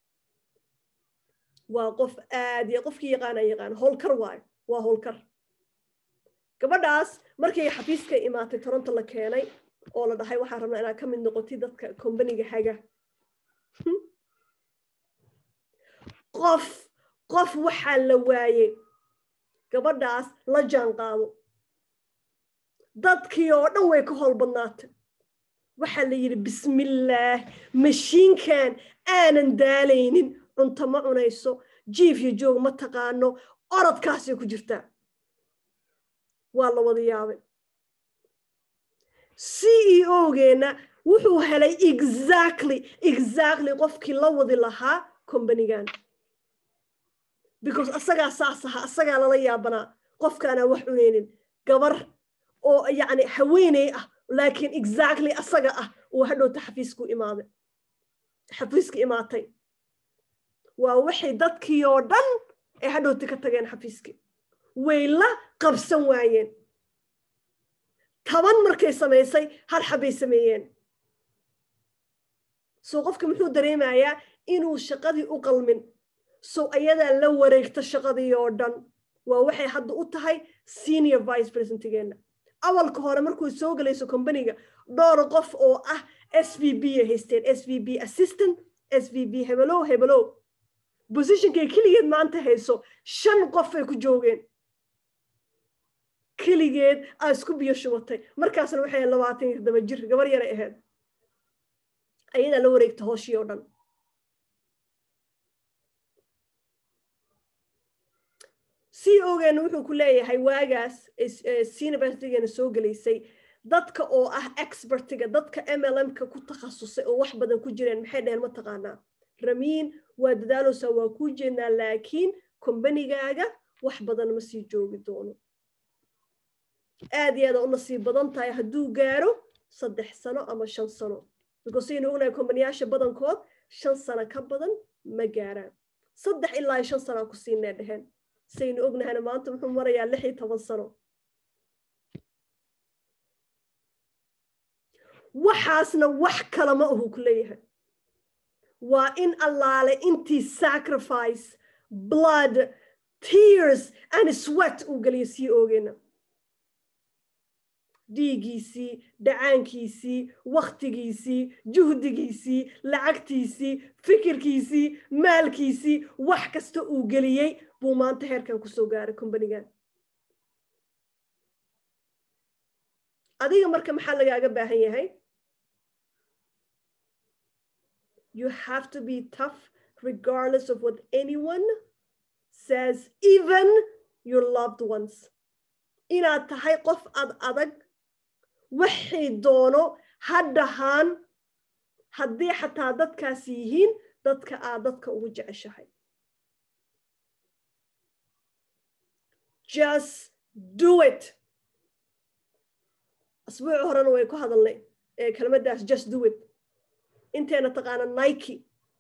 waa qof aad iyo qofkii yaqaana yaqaan howlkar waayo waa howlkar gabadhaas markay xafiiska imaatay toronto la keenay oo la dhahay waxaa rabnaa inaad ka mid noqotid dadka combaniga haga qof qof waxaa la waayey gabadhaas la jaan qaado dadkii oo dhan way ka howl badnaatay waxaa la yidhi bismillaah mashiinkan aanan daalaynin cunto ma cunayso jiif iyo joog ma taqaano orodkaasay ku jirtaa waa la wada yaabay c e o-geenna wuxuu helay exactly exactly qofkii la wadi lahaa combanigan because asagaa saas ahaa asagaa lala yaabanaa qofkaanaa wax cunaynin gabar oo yacni haweeney ah laakiin exactly asaga ah uu hadhowta xafiisku imaaday xafiiska imaatay waa waxay dadkii oo dhan ay hadhowta ka tageen xafiiskii way la qabsan waayeen toban markay samaysay hal xabbay sameeyeen soo qofka muxuu dareemayaa inuu shaqadii u qalmin so ayadaa la wareegta shaqadii oo dhan waa waxay hadda u tahay senior vice presidentgeenna awalka hore markuu soo gelayso combaniga dhowr qof oo ah s v b ay haysteen s v b assistant s v b hebelow hebelow positionkay keligeed maanta hayso shan qof ay ku joogeen keligeed aa isku biyo shubatay markaasna waxay labaatan iyo todoba jir gabar yaray ahayd ayadaa la wareegta hooshii oo dhan c o-geena wuxuu ku leeyahay waagaas siniversitygeena soo gelaysay dadka oo ah expertiga dadka m l m-ka ku takhasusay oo wax badan ku jireen maxay dheheen ma taqaanaa ramiin waa dadaalowsaa waa kuu jeednaa laakiin kombanigaaga wax badan ma sii joogi doono aad iyo aada u nasiib badan tahay hadduu gaaro saddex sano ama shan sano because saynu ognahay kombaniyaasha badankood shan sano ka badan ma gaaraan saddex ilaa shan sanaa ku siinee dheheen saynu ognahayna maanta muxuu marayaa lix iyo toban sano waxaasna wax kala ma ahu ku leeyahay waa in allaale intii sacrifice blood tears and sweat uu geliyo sii oogeena dhiigiisii dhacaankiisii wakhtigiisii juhdigiisii lacagtiisii fikirkiisii maalkiisii wax kasta uu geliyey buu maanta heerkan kusoo gaaray combanigan adiga marka maxaa lagaaga baahan yahay you have to be tough regardless of what anyone says even your loved ones inaad tahay qof ad adag waxay doono ha dhahaan haddii xataa dadkaas yihiin dadka aad dadka ugu jeceshahay just do it asbuuci horena way ku hadalnay kelmaddaas just do it inteena taqaana nike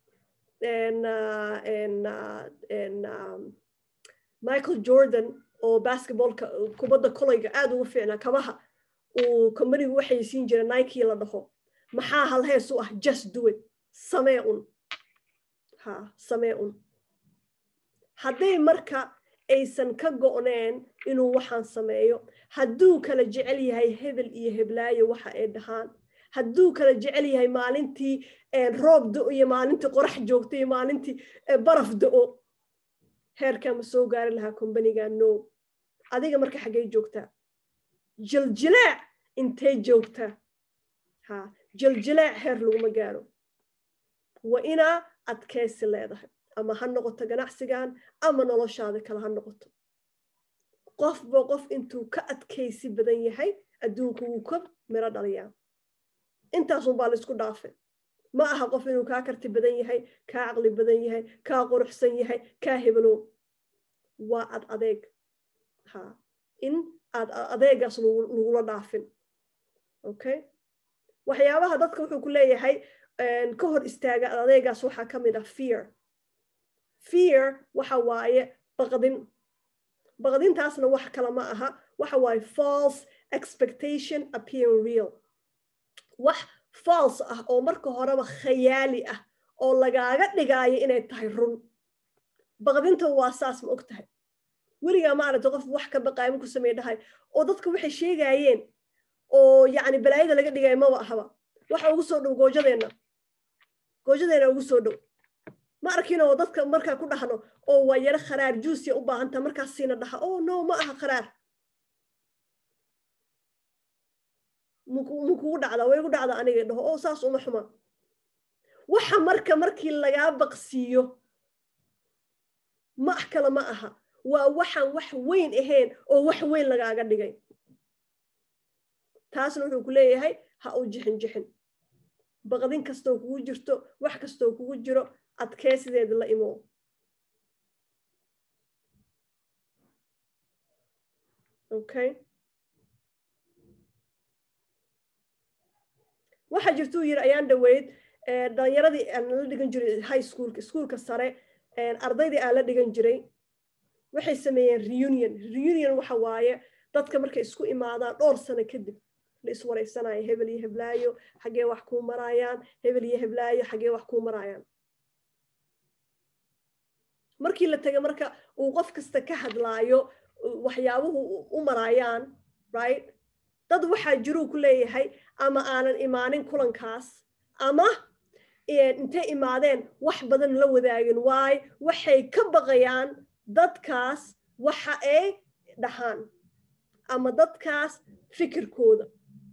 michael jordan oo basketballka kubadda kolayga aad ugu fiicnaa kabaha uu combanigu waxay siin jira nike la dhaho maxaa halhees u ah just do it samee un ha samee un hadday marka aysan ka go'neen inuu waxaan sameeyo hadduu kala jecel yahay hebel iyo heblaayo waxa ay dhahaan hadduu kala jecel yahay maalintii roob do iyo maalintii qorax joogta iyo maalintii baraf do-o heerkaa ma soo gaari lahaa combaniga no adiga marka xaggay joogtaa jiljilaac intay joogtaa ha jiljilaac heer laguma gaaro waa inaa adkaysi leedahay ama ha noqoto ganacsigan ama noloshaada kale ha noqoto qofba qof intuu ka adkaysi badan yahay adduunku wuu ka miro dhaliyaa intaasunbaa laisku dhaafay ma aha qof inuu kaa karti badan yahay kaa caqli badan yahay kaa quruxsan yahay kaa hebelo waa ad adeeg ha in aad adeegaas lagula dhaafin okay waxyaabaha dadka wuxuu ku leeyahay ka hor istaaga ad adeegaas waxaa ka mid ah fear fear waxa waaye baqdin baqdintaasna wax kale ma aha waxa waaye false expectation appearing real wax false ah oo marka horeba khayaali ah oo lagaaga dhigaayo inay tahay run baqdinta waa saas ma og tahay weligaa maaragta qof wax ka baqaayo marku samey dhahay oo dadka waxay sheegaayeen oo yacni balaayada laga dhigayo maba ahaba waxa ugu soo dhow goojadeenna goojadeenna ugu soo dhow ma arkin oo dadka markaa ku dhahno oo waa yaro kharaar juusiya u baahanta markaas siina dhaha oh no ma aha kharaar mukugu dhacdaa way igu dhacdaa aniga dhaho oo saas uma xuma waxa marka markii lagaa baqsiiyo ma kale ma aha waa waxaan wax weyn ahayn oo wax weyn lagaaga dhigay taasna wuxuu ku leeyahay ha u jixin jixin baqdin kastoo kugu jirto wax kastoo kugu jiro adkeysideeda la imo okay waxaa jirtuu yiri ayaan dhaweyd dhalinyaradii aan la dhigan jiray high schoolka iskuolka sare ardaydii aan la dhigan jiray waxay sameeyeen reunion reunion waxa waaye dadka markay isku imaadaan dhowr sano kadib la iswareysanayo hebel iyo heblaayo xaggee wax kuu maraayaan hebel iyo heblaayo xaggee wax kuu maraayaan markii la tegay marka uu qof kasta ka hadlaayo waxyaabuhu u maraayaan right dad waxaa jiruu ku leeyahay ama aanan imaanin kulankaas ama intay imaadeen wax badan la wadaagin waayo waxay ka baqayaan dadkaas waxa ay dhahaan ama dadkaas fikirkooda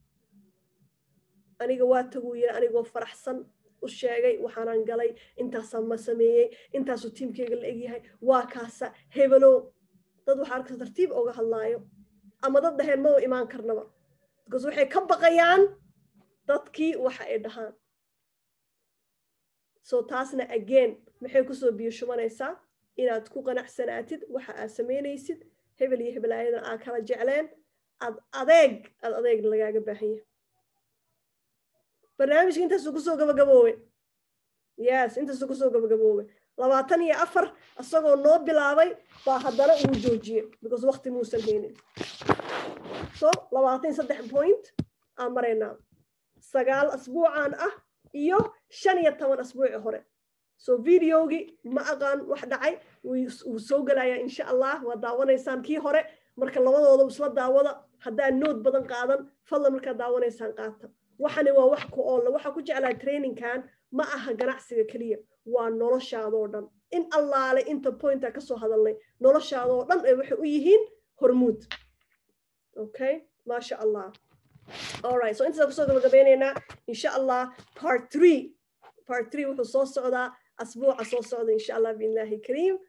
aniga waa taguu yiri anigoo faraxsan u sheegay waxaanan galay intaasaa ma sameeyey intaasuu tiimkeyga la egyahay waa kaasa hebelow dad waxaa arkasa tartiib oga hadlaayo ama dad dhaheen ma u imaan karnaba because waxay ka baqayaan dadkii waxa ay dhahaan so taasna again maxay kusoo biyo shubanaysaa inaad ku qanacsanaatid waxa aad samaynaysid hebel iyo hebelaayadan aad kala jecleen ad adeeg ad adeeg lagaaga baahan yahay barnaamijka intaasuu kusoo gabagaboobe yes intaasuu kusoo gabagaboobe labaatan iyo afar isagoo noo bilaabay baa haddana uu joojiyey because wakti muusan haynin so labaatan iyo saddex point aan maraynaa sagaal asbuucan ah iyo shan iyo toban asbuuci hore so videogii ma aqaan wax dhacay wuu soo gelayaa insha allah waa daawanaysaan kii hore marka labadooda isla daawada haddaa nood badan qaadan fadlan markaad daawanaysaan qaata waxani waa wax ku oolla waxaa ku jeclaa trainingkan ma aha ganacsiga keliya waa noloshaadoo dhan in allaale inta pointa kasoo hadalnay noloshaadoo dhan ay waxay u yihiin hormuud okay maasha allah alright so intaasa kusoo gabagabeynaynaa insha allah part three part three wuxuu soo socdaa asbuuca soo socda insha allah biillahi kariim